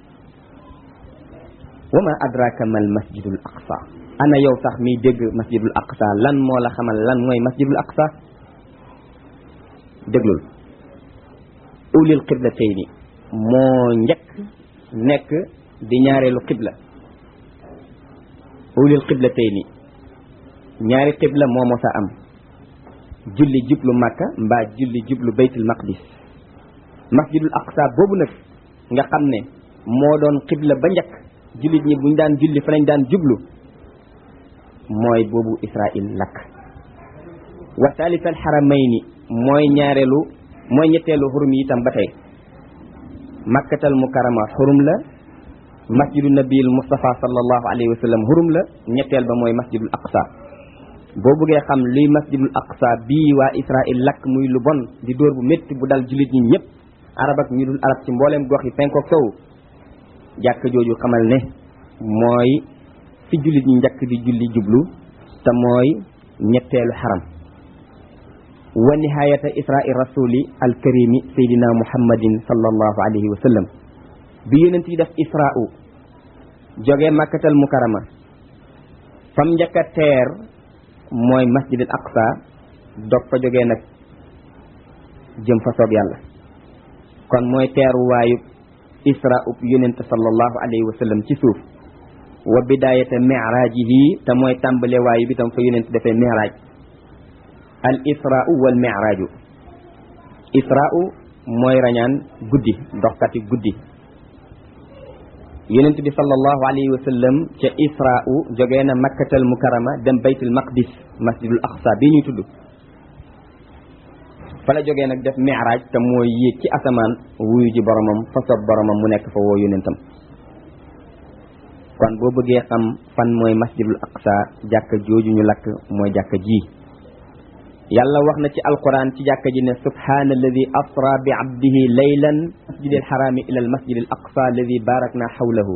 wa ma adraka mal masjidul aqsa ana yow sax miy dégg masjidul aqsa lan moo la xamal lan mooy masjidul aqsa déglul ulil qiblatayni moo njëkk nekk di ñaareelu qibla ulil qiblatayni ñaari qibla moo mosa am julli jublu makka mbaa julli jublu baytul maqdis masjidul aqsa boobu nag nga xam ne moo doon qibla ba njëkk jullit ñi buñ daan julli fa lañ daan jublu mooy boobu israil lakk wa thalith al haramayni mooy ñaareelu mooy ñetteelu xurum yi itam ba tey makkatal mukarama xurum la masjidu nabil mustafa sallallahu alayhi wa sallam xurum la ñetteel ba mooy masjidul aqsa boo bëggee xam luy masjidul aqsa bii waa israil lakk muy lu bon di dóor bu métti bu dal jullit ñi ñëpp arab ak ñu dul arab ci mbooleem gox yi penkook sow jàkk jooju xamal ne mooy fi jullit ñi njëkk di julli jublu te mooy ñetteelu xaram wa nihayata isra'i rasuli alkarimi saydina muhammadin sallallahu alayhi wa sallam bi yonent yi def isra'u jóge makkatal mukarama fam njëkk a teer mooy masjidil aqsa dog fa jógee nag jëm fa soob yàlla kon mooy teeru waayu isra ub yonent sallallahu alayhi wa sallam ci suuf wa bidayata mirajihi te mooy tàmbale waayu bi tam fa yonent defee miraj al israu wal miraju israu mooy rañaan guddi doxkati guddi yonent bi sallallahu alayhi wa sallam ca israu jógee na makkatal mukarama dem baytul maqdis masjidul aqsa bii ñuy tudd fa la jógee nag def miraj te mooy yéeg ci asamaan wuyu ji boromam fa sob boromam mu nekk fa woo yonentam kon boo bëggee xam fan mooy masjidul aqsa jàkka jooju ñu lakk mooy jàkka ji yàlla wax na ci alquran ci jàkka ji ne subhana alladi asra bi abdihi laylan masjid alxarami ila al masjid al aqsa alladi barakna xawlahu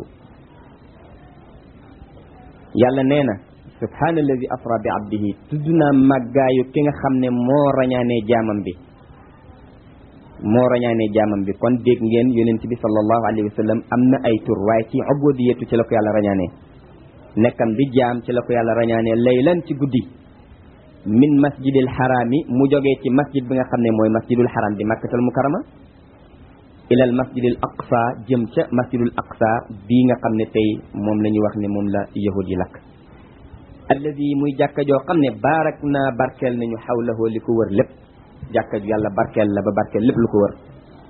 yàlla nee na subhana alladi asra bi abdihi tudd naa màggaayu ki nga xam ne moo rañaanee jaamam bi moo rañaanee jaamam bi kon dégg ngeen yonent bi sallallahu alayhi wa sallam am na ay tur waaye ci ubudiyatu ci la ko yàlla rañaanee nekkam di jaam ci la ko yàlla rañaanee laylan ci guddi min masjidil xaraami mu jógee ci masjid bi nga xam ne mooy masjidul xaram di makkatal mukarama ilal masjidil aqsa jëm ca masjidul aqsa bii nga xam ne tey moom la ñuy wax ne moom la yahud yi lakk alladi muy jàkka joo xam ne baarak naa barkeel nañu xawlahoo li ko wër lépp jàkka ju yàlla barkeel la ba barkeel lépp lu ko wër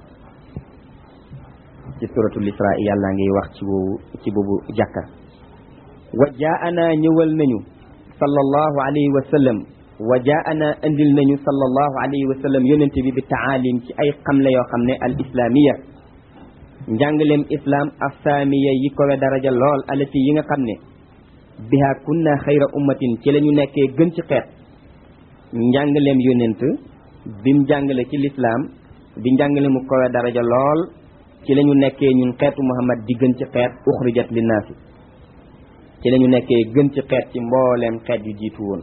ci suratul isra yàlla ngiy wax ci boobu ci boobu jàkka wa jaana ñëwal nañu sallallahu alayhi wa sallam wa jaana andil nañu sallallahu alayhi wa sallam yonente bi bi taalim ci ay xamle yoo xam ne al islamiya njàngaleem islam assaamiya yi kowe daraja lool alati yi nga xam ne biha kunna xayra ummatin ci la ñu nekkee gën ci xeet njàngaleem yonent bim jàngale ci lislaam di njàngale mu kowe daraja lool ci la ñu nekkee ñun xeetu muhammad di gën ci xeet uxrijat linnaasi ci la ñu nekkee gën ci xeet ci mbooleem xeet yu jiitu woon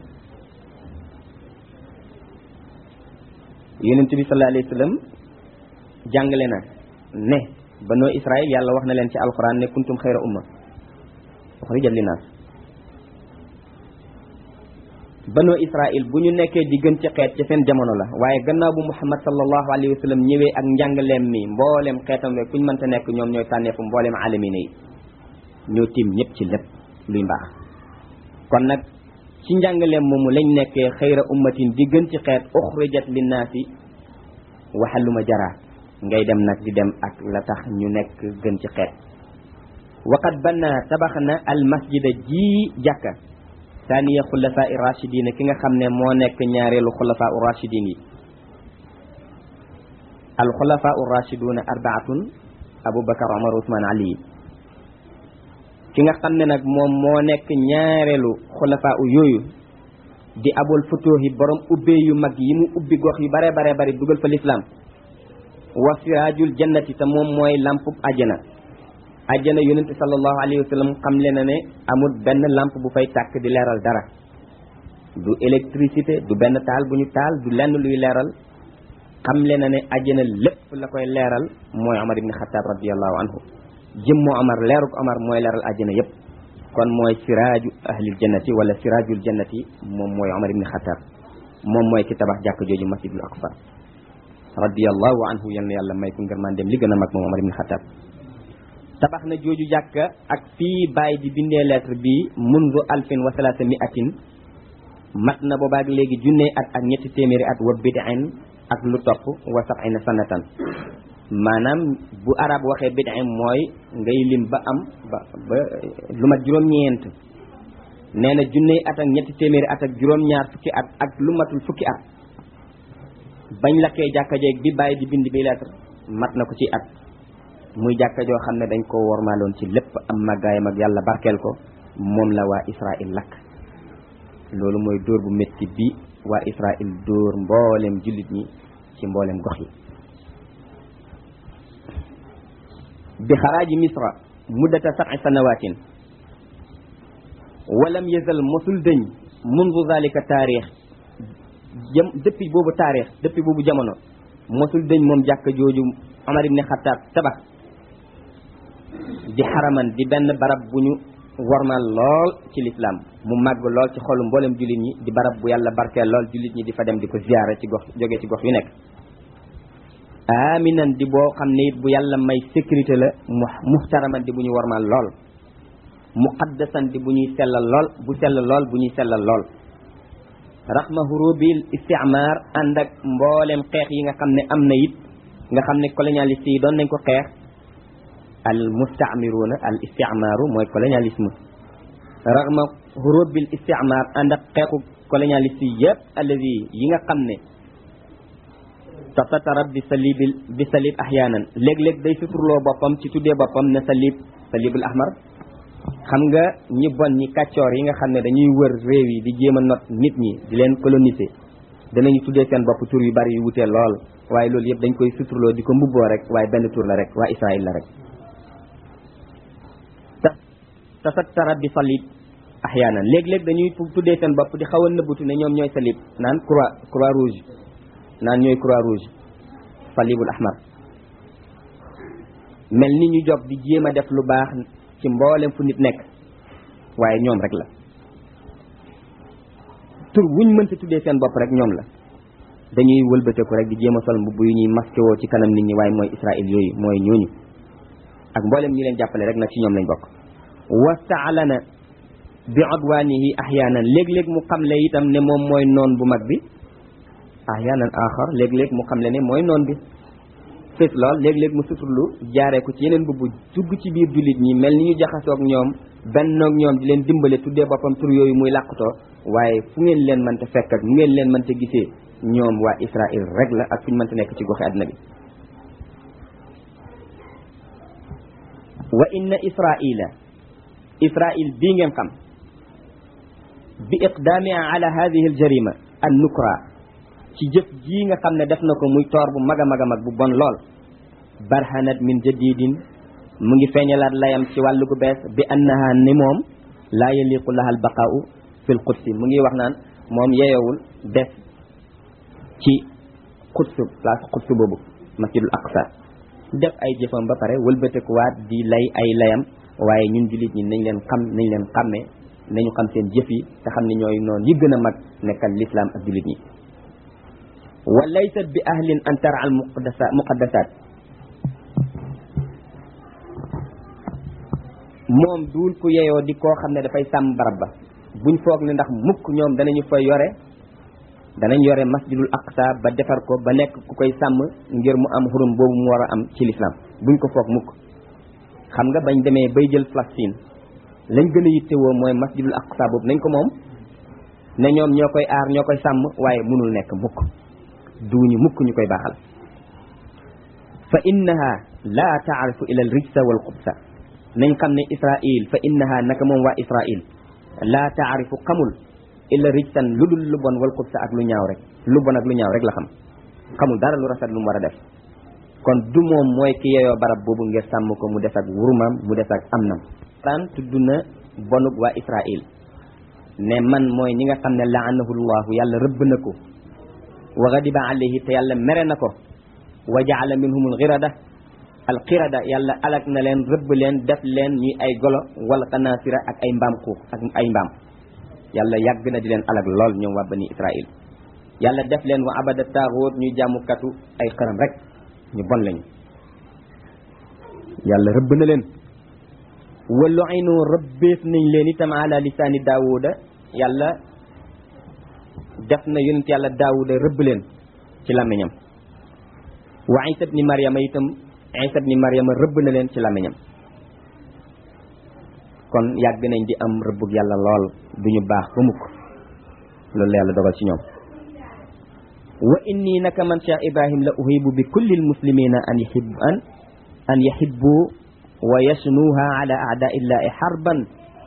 yonent bi sallallahu alayhi wa sallam jàngale na ne banoo israil yàlla wax na leen ci alquran ne kuntum xayra umma uxrijat linnaas banoo israil bu ñu nekkee di gën ci xeet ci seen jamono la waaye gannaaw bu muhammad sallallahu alayhi wa sallam ñëwee ak njàngaleem mi mbooleem xeetam we kuñ mënta nekk ñoom ñooy tànneefu mbooleem alamina yi ñoo tiim ñëpp ci lépp luy mbaax kon nag ci njàngaleem moomu lañ nekkee xayra ummatin di gën ci xeet uxrijat linnaasi waxaluma jara ngay dem nag di dem ak la tax ñu nekk gën ci xeet waqad banna tabax na al masjida ji jàkka taaniya xulafaa i rachidina ki nga xam ne moo nekk ñaareelu xulafaa u rachidin yi al xulafaa u rachiduna arbaatun aboubacar omar ousmane ali ki nga xam ne nag moom moo nekk ñaareelu xulafaa u yooyu di abul futuhi borom ubbee yu mag yi mu ubbi gox yu bare bare bari dugal fa lislaam wa siraajul jannati te moom mooy lampub ajjana ajjana yonent sallallahu alayhi wa sallam xam le na ne amul benn lampe bu fay tàkk di leeral dara du électricité du benn taal bu ñu taal du lenn luy leeral xam le na ne ajjana lépp la koy leeral mooy Omar ibn Xataab radiallahu anhu jëmmu Omar leeruk Omar mooy leeral ajjana yépp kon mooy siraaju ahlil jannati wala siraajul jannati moom mooy Omar ibn Xataab moom mooy ki tabax jàkk jooju masjidul aqsa radiallahu anhu yal na yàlla may ko ngërmaan dem li gën a mag moom Omar ibn Xataab tabax na jooju jàkka ak fii bàyyi di bindee lettre bi mundu alfin wa salaasa miatin mat na boobaak léegi junne at ak ñetti téeméeri at wa bid'in ak lu topp wa sab'ina sanatan maanaam bu arab waxee bid'in mooy ngay lim ba am ba ba lu mat juróom-ñeent nee na junne at ak ñetti téeméeri at ak juróom-ñaar fukki at ak lu matul fukki at bañ lakkee jàkka jeeg bi bàyyi di bind bi lettre mat na ko ci at muy jàkka joo xam ne dañ ko wormaaloon ci lépp am màggaayam ak yàlla barkeel ko moom la waa Israël lakk loolu mooy dóor bu métti bi waa Israël dóor mboolem jullit ñi ci mboolem gox yi bi xaraaji misra muddata sab'i sanawatin walam yazal mosul dëñ mundu zalika taarix jëm depuis boobu taarix depuis boobu jamono mosul dëñ moom jàkka jooju Omar ibn Xattaab tabax di xaraman di benn barab bu ñu warmal lool ci lislaam mu màgg lool ci xolu mboolem jullit ñi di barab bu yàlla barkeel lool jullit ñi di fa dem di ko ziyaare ci gox jóge ci gox yu nekk aminan di boo xam ne it bu yàlla may sécurité la mu muxtaraman di bu ñu warmal lool muqaddasan di bu ñuy sellal lool bu sell lool bu ñuy sellal lool raxma hurubil isticmaar ànd ak mboolem xeex yi nga xam ne am na it nga xam ne colonialiste yi doon nañ ko xeex al mustamiruuna al isticmaaru mooy colonialisme raxma hurubil isticmaar ànd ak xeexu colonialiste yi yëpp alladi yi nga xam ne tasatarab bi salibil bi salib ahyaanan léeg-léeg day suturloo boppam ci tuddee boppam ne salib salibul ahmar xam nga ñi bon ñi kàccoor yi nga xam ne dañuy wër réew yi di jéem a not nit ñi di leen coloniser danañu tuddee seen bopp tur yu bari yu wutee lool waaye loolu yëpp dañ koy suturloo di ko mbubboo rek waaye benn tur la rek waa Israël la rek ta tasattara bi salib ahyaanan léeg-léeg dañuy tuddee seen bopp di xaw a nëbbutu ne ñoom ñooy salib naan croix croix rouge naan ñooy croix rouge salibul ahmar mel ni ñu jog di jéem a def lu baax ci mboolem fu nit nekk waaye ñoom rek la tur wuñ mënta tuddee seen bopp rek ñoom la dañuy wëlbateku rek di jéem a sol mbubb yu ñuy masqué woo ci kanam nit ñi waaye mooy Israël yooyu mooy ñooñu ak mboolem ñi leen jàppale rek nag ci ñoom lañ bokk wastaalana bi odwaanihi ahyaanan léeg-léeg mu xamle itam ne moom mooy noon bu mag bi ahyaanan axar léeg-léeg mu xamle ne mooy noon bi fés lool léeg-léeg mu suturlu jaaree ko ci yeneen mbubb dugg ci biir jullit ñi mel ni ñu jaxasoog ñoom bennoog ñoom di leen dimbale tuddee boppam tur yooyu muy làqutoo waaye fu ngeen leen mënta fekk ak mu ngeen leen mënta gisee ñoom waa Israël rek la ak fu ñu mënta nekk ci goxi àddina bi wa inna israila israil bii ngeen xam bi iqdaamia ala hadihi al jarima an nukra ci jëf jii nga xam ne def na ko muy toor bu mag a mag a mag bu bon lool barhanat min jadidin mu ngi feeñalaat layam ci wàllu gu bees bi annaha ni moom laa yaliqu laha al baqaau fi l qudsi mu ngi wax naan moom yeeyowul des ci quds place quds boobu masjidul aqsa def ay jëfam ba pare wëlbatekuwaat di lay ay layam waaye ñun jullit ñi nañ leen xam nañ leen xàmmee nañu xam seen jëf yi te xam ne ñooy noonu yi gën a mag nekkal l'islam ak jullit ñi wa laysat bi ahlin an tara al muqaddasa muqaddasat moom duul ku yeyoo di koo xam ne dafay sàmm barab ba buñ foog ne ndax mukk ñoom danañu fa yore danañ yore masjidul aqsa ba defar ko ba nekk ku koy sàmm ngir mu am xurum boobu mu war a am ci l'islam buñ ko foog mukk xam nga bañ demee bay jël Palestine lañ gën a yittewoo mooy masjidul aqsa boobu nañ ko moom ne ñoom ñoo koy aar ñoo koy sàmm waaye mënul nekk mukk duuñu mukk ñu koy baaxal fa innaha la taarifu ila al rijsa wal xubsa nañ xam ne israil fa innaha naka moom waa israil la taarifu xamul illa rijsan lu dul lu bon wal xubsa ak lu ñaaw rek lu bon ak lu ñaaw rek la xam xamul dara lu rafet lu mu war a def kon du moom mooy ki yeyoo barab boobu ngir sàmm ko mu des ak wurumam mu des ak am nam ran tudd na bonug waa israil ne man mooy ñi nga xam ne laanahu llahu yàlla rëbb na ko wa gadiba alayhi te yàlla mere na ko wa jaala minhum alxirada alxirada yàlla alak na leen rëbb leen def leen ñuy ay golo wala xanaasira ak ay mbaam xuux ak ay mbaam yàlla yàgg na di leen alak lool ñoom waa bani israil yàlla def leen wa abada taaxóot ñuy jàmmukatu ay xëram rek ñu bon lañu yàlla rëbb na leen wa lu'inu rëbbeef nañ leen itam ala lisaani daawuda yàlla def na yonent yàlla daawuda rëbb leen ci làmmiñam wa isa ibni mariama itam isa ibni mariama rëbb na leen ci làmmiñam kon yàgg nañ di am rëbbug yàlla lool duñu baax ba mukk loolu la yàlla dogal ci ñoom wa inni naka man cheikh ibrahim la uhibu bi kulli almuslimina an yahib an an yahibbu wa yasnuha ala aadaillahi harban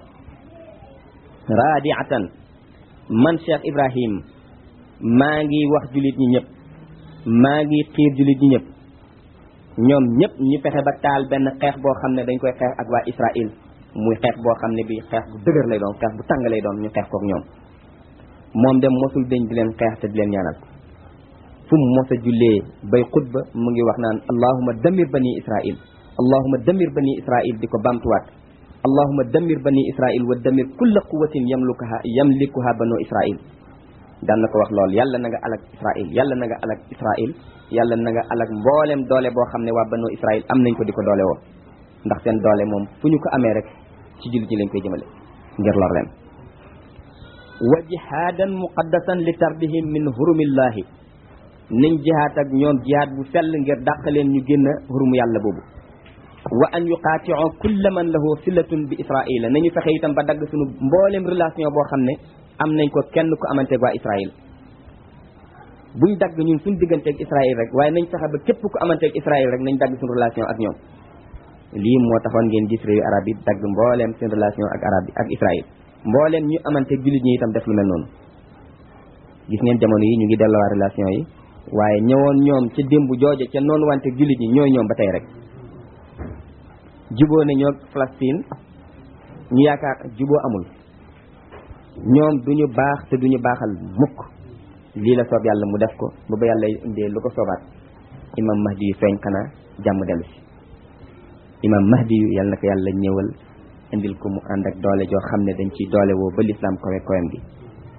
raadiatan man cheikh ibrahim maa ngi wax julit ñi ñëpp maa ngi xiir julit ñi ñëpp ñoom ñëpp ñu fexe ba taal benn xeex boo xam ne dañ koy xeex ak waa israil muy xeex boo xam ne bi xeex bu dëgër lay doon xeex bu tàng lay doon ñu xeex kook ñoom moom dem mosul deñ di leen xeex te di leen ñaanal fu mu mos a jullee bay xutba mu ngi wax naan allahuma damir bani israil allahuma damir bani israil di ko bamtuwaat allahuma damir bani israil wa damir kulla quwatin yamlukaha yamlikuha banu israil daan na ko wax lool yàlla na nga alak israil yàlla na nga alak israil yàlla na nga alak mboolem doole boo xam ne waa banu israil am nañ ko di ko doole woo ndax seen doole moom fu ñu ko amee rek ci jullit ñi lañ koy jëmale ngir lor leen wa jihaadan muqaddasan li tardihim min hurumillahi nañ jihaad ak ñoom jihaad bu sell ngir dàq leen ñu génn hurumu yàlla boobu wa an yuqaati'u kulla man lahu silatun bi israila nañu fexe itam ba dagg suñu mboolem relation boo xam ne am nañ ko kenn ku amanteeg waa israil buñ dagg ñun suñ digganteeg israil rek waaye nañ fexe ba képp ku amanteeg israil rek nañ dagg suñu relation ak ñoom lii moo taxoon ngeen gis réewu arab yi dagg mbooleem seen relation ak arab yi ak israil mbooleem ñu amanteeg jullit ñi itam def lu mel noonu gis ngeen jamono yi ñu ngi delloowaat relation yi waaye ñëwoon ñoom ca démb jooje ca noonu wante jullit ñi ñooy ñoom ba tey rek juboo ne ñoo Palestine ñu yaakaar juboo amul ñoom duñu baax te duñu baaxal mukk lii la soob yàlla mu def ko ba ba yàlla indee lu ko soobaat imam mahdi yu feeñ xanaa jàmm dellu si imam mahdi yu yàlla na ko yàlla ñëwal indil ko mu ànd ak doole joo xam ne dañ ciy doole woo ba lislaam kowe kowem gi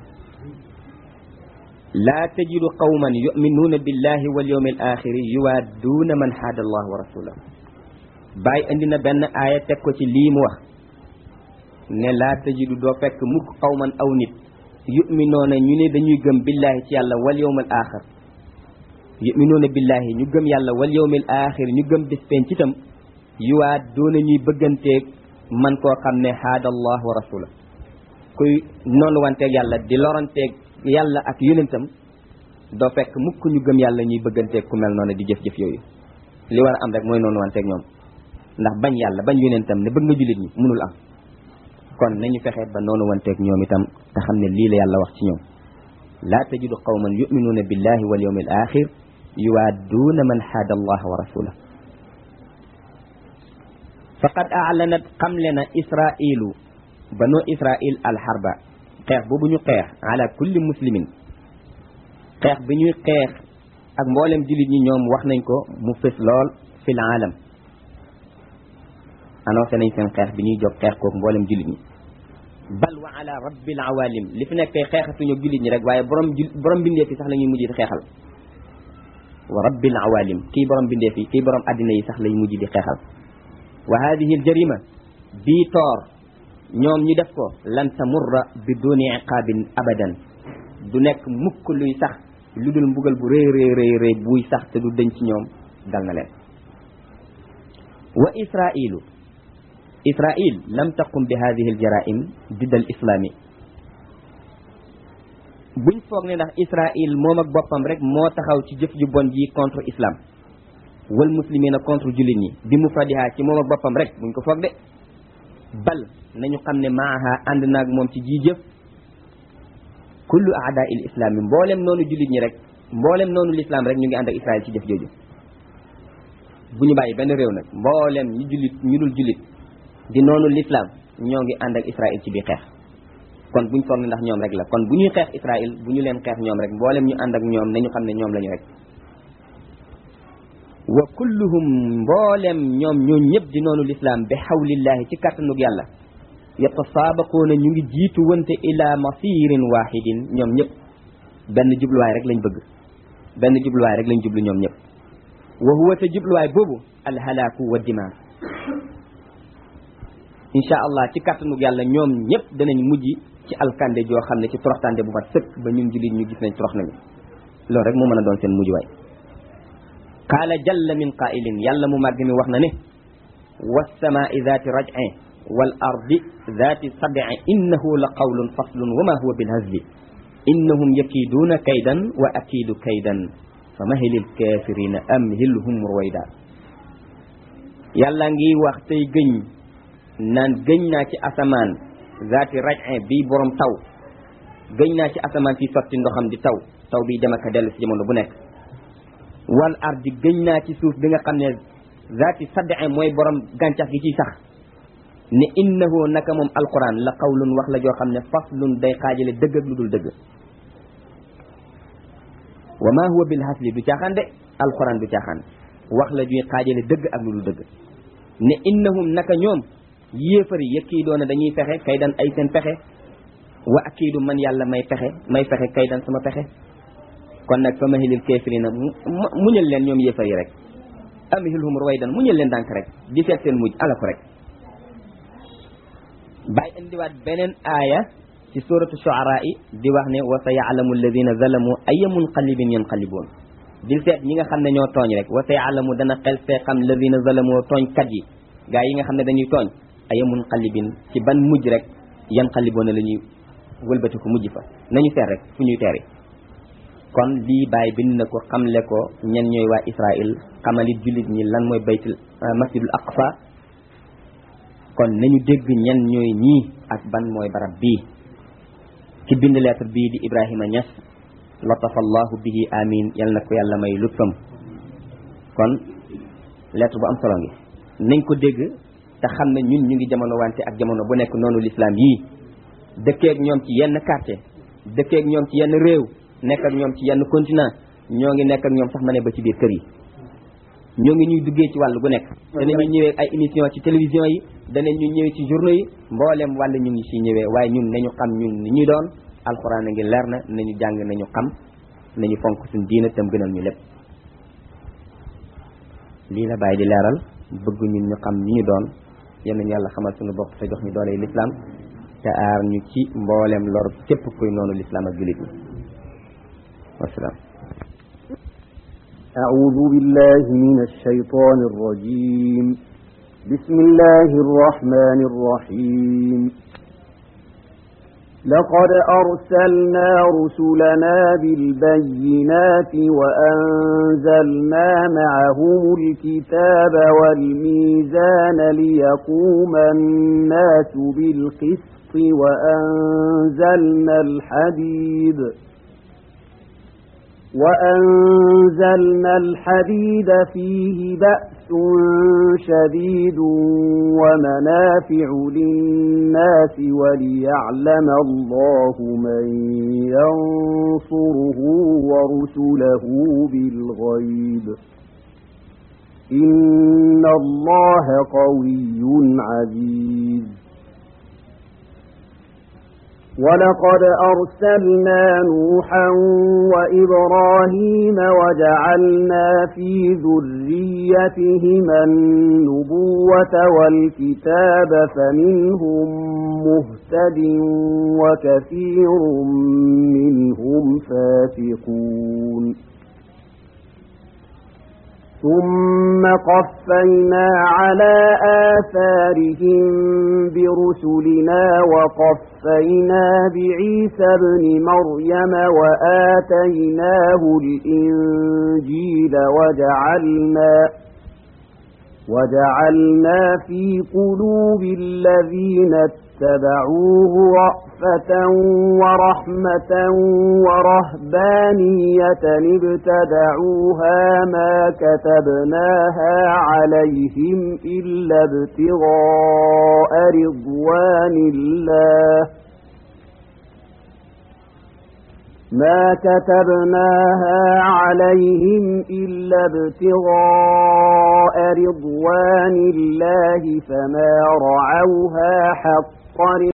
laa tajidu qawman yuminuuna billahi wal yawmi al axiri yuwaadduuna man haada allah wa rasulahu bàyyi indi na benn aaya teg ko ci lii mu wax ne laa tajidu doo fekk mukk qawman aw nit yuminoona ñu ne dañuy gëm billahi ci yàlla wal yawmi al axir yuminoona billahi ñu gëm yàlla wal yawmi al axir ñu gëm bis penc itam yuwaadduuna ñuy bëgganteeg man koo xam ne haada allah wa rasulahu kuy noonu wanteeg yàlla di loranteeg yàlla ak yonentam doo fekk mukk ñu gëm yàlla ñuy bëgganteeg ku mel noonu di jëf-jëf yooyu li war a am rek mooy noonu wanteeg ñoom ndax bañ yàlla bañ yonentam ne bëgg nga jullit ñi mënul am kon nañu fexe ba noonu wanteeg ñoom itam te xam ne lii la yàlla wax ci ñoom laa tajidu qawman yuminuuna billahi wal yawmi al axir yuwaadduuna man xaada allah wa rasulah faqad aalanat xamle na israilu banu israil alxarba xeex boobu ñu xeex ala kulli muslimin xeex bi ñuy xeex ak mboolem jullit ñi ñoom wax nañ ko mu fës lool fil aalam annoncé nañ seen xeex bi ñuy jóg xeex kook mboolem jullit ñi bal wa ala rabbil awalim li fi nekk tey xeexatuñu jullit ñi rek waaye borom jul borom bindee fi sax la ñuy mujj di xeexal wa rabbil awalim kii borom bindee fi kii borom addina yi sax lay mujj di xeexal wa hadihi al jarima bii toor ñoom ñu def ko lan tamurra bi duni iqaabin abadan du nekk mukk luy sax lu dul mbugal bu rëy rëy rëy rëy buy sax te du dëñ ci ñoom dal na leen wa israilu israil lam taqum bi hadihi aljaraim didd al islami buñ foog ne ndax israil moom ak boppam rek moo taxaw ci jëf ju bon ji contre islam wal muslimina contre jullit ñi bi mufradiha ci moom ak boppam rek buñ ko foog de bal nañu xam ne maaha ànd naag moom ci ji jëf kullu aada il islam yi mboolem noonu jullit ñi rek mboolem noonu l'islam rek ñu ngi ànd ak israel ci jëf jooju bu ñu bàyyi benn réew nag mboolem ñu jullit ñu dul jullit di noonu l'islam ñoo ngi ànd ak israel ci biir xeex kon buñ foog ne ndax ñoom rek la kon bu ñuy xeex israel bu ñu leen xeex ñoom rek mboolem ñu ànd ak ñoom nañu xam ne ñoom lañu rek wa kulluhum mboolem ñoom ñoo ñëpp di noonu l'islam bi xawlillahi ci kàttanug yàlla yatasaabaquuna ñu ngi jiitu wante ila masirin wahidin ñoom ñëpp benn jubluwaay rek lañ bëgg benn jubluwaay rek lañ jublu ñoom ñëpp wa huwa te jubluwaay boobu alhalaaku wa dimaa insha allah ci kàttanug yàlla ñoom ñëpp danañ mujj ci alkande joo xam ne ci toroxtande bu mat sëkk ba ñun jullit ñu gis nañ torox nañu loolu rek moo mën a doon seen mujj waay qaala jalla min qaa'ilin yàlla mu màgg mi wax na ne wassamaa'i zaati raj'in wal ardi zaati sad'i innahu la qawlun faslun wa ma huwa bil hazli innahum yakiiduuna kaydan wa akiidu kaydan fa mahilil kaafirina amhilhum ruwayda yàlla ngi wax tey gëñ naan gëñ naa ci asamaan zaati raj'in bii borom taw gëñ naa ci asamaan fii sotti ndoxam di taw taw bii dem ak a dellu si jamono bu nekk wal ardi gëñ naa ci suuf bi nga xam ne zaati sad'e mooy borom gàncax gi ciy sax ne innahu naka moom alquran la qawlun wax la joo xam ne faslun day xaajale dëgg ak lu dul dëgg wa ma huwa bil hasli du caaxaan de alquran du caaxaan wax la juy xaajale dëgg ak lu dul dëgg ne innahum naka ñoom yéefari yëkkii doona dañuy fexe kay dan ay seen pexe wa akiidu man yàlla may pexe may fexe kay dan sama pexe kon nag fa mahilil kaafirina muñal leen ñoom yéefar yi rek amhilhum ruwaydan muñal leen dànk rek di seet seen mujj ala ko rek bàyyi indiwaat beneen aaya ci suratu shuara yi di wax ne wa sa yaalamu alladina zalamu aya munqalibin yanqaliboon di seet ñi nga xam ne ñoo tooñ rek wa sa yaalamu dana xel fee xam alladina zalamu tooñkat yi gaa yi nga xam ne dañuy tooñ aya munqalibin ci ban mujj rek yanqaliboon la ñuy wëlbati ko mujj fa nañu seet rek fu ñuy teeri kon lii bàyyi bind na ko xamle ko ñen ñooy waa Israël xamalit jullit ñi lan mooy baytul masjidul aqsa kon nañu dégg ñen ñooy ñii ak ban mooy barab bii ci bind lettre bii di Ibrahima Niass latafa allahu bihi amin yal na ko yàlla may lutfam kon lettre bu am solo ngi nañ ko dégg te xam ne ñun ñu ngi jamono wante ak jamono bu nekk noonu l'islam yii dëkkeek ñoom ci yenn quartier dëkkeek ñoom ci yenn réew nekk ak ñoom ci yenn continent ñoo ngi nekk ak ñoom sax ma ne ba ci biir kër yi ñoo ngi ñuy duggee ci wàll gu nekk danañu ñëwee ay émission ci télévision yi danañ ñu ñëwee ci journaux yi mbooleem wàll ñu ngi ci ñëwee waaye ñun nañu xam ñun ni ñuy doon alxuraan a ngi leer na nañu jàng nañu xam nañu fonk suñ diina tam gënal ñu lépp lii la bàyyi di leeral bëgg ñun ñu xam ni ñu doon yal nañu yàlla xamal suñu bopp te jox ñu doole lislaam te aar ñu ci mbooleem lor képp kuy noonu lislaam ak jullit ñi wasalaam أعوذ بالله من الشيطان الرجيم بسم الله الرحمن الرحيم لقد أرسلنا رسلنا بالبينات وأنزلنا معهم الكتاب والميزان ليقوم الناس بالقسط وأنزلنا الحديد وأنزلنا الحديد فيه بأس شديد ومنافع للناس وليعلم الله من ينصره ورسله بالغيب إن الله قوي عزيز ولقد أرسلنا نوحا وإبراهيم وجعلنا في ذريتهما النبوة والكتاب فمنهم مهتد وكثير منهم فاسقون ثم قفينا على آثارهم برسلنا وقفينا بعيسى ابن مريم وآتيناه الإنجيل وجعلنا وجعلنا في قلوب الذين اتبعوه رأفة ورحمة ورهبانية ابتدعوها ما كتبناها عليهم إلا ابتغاء رضوان الله ما كتبناها عليهم إلا ابتغاء رضوان الله فما رعوها حق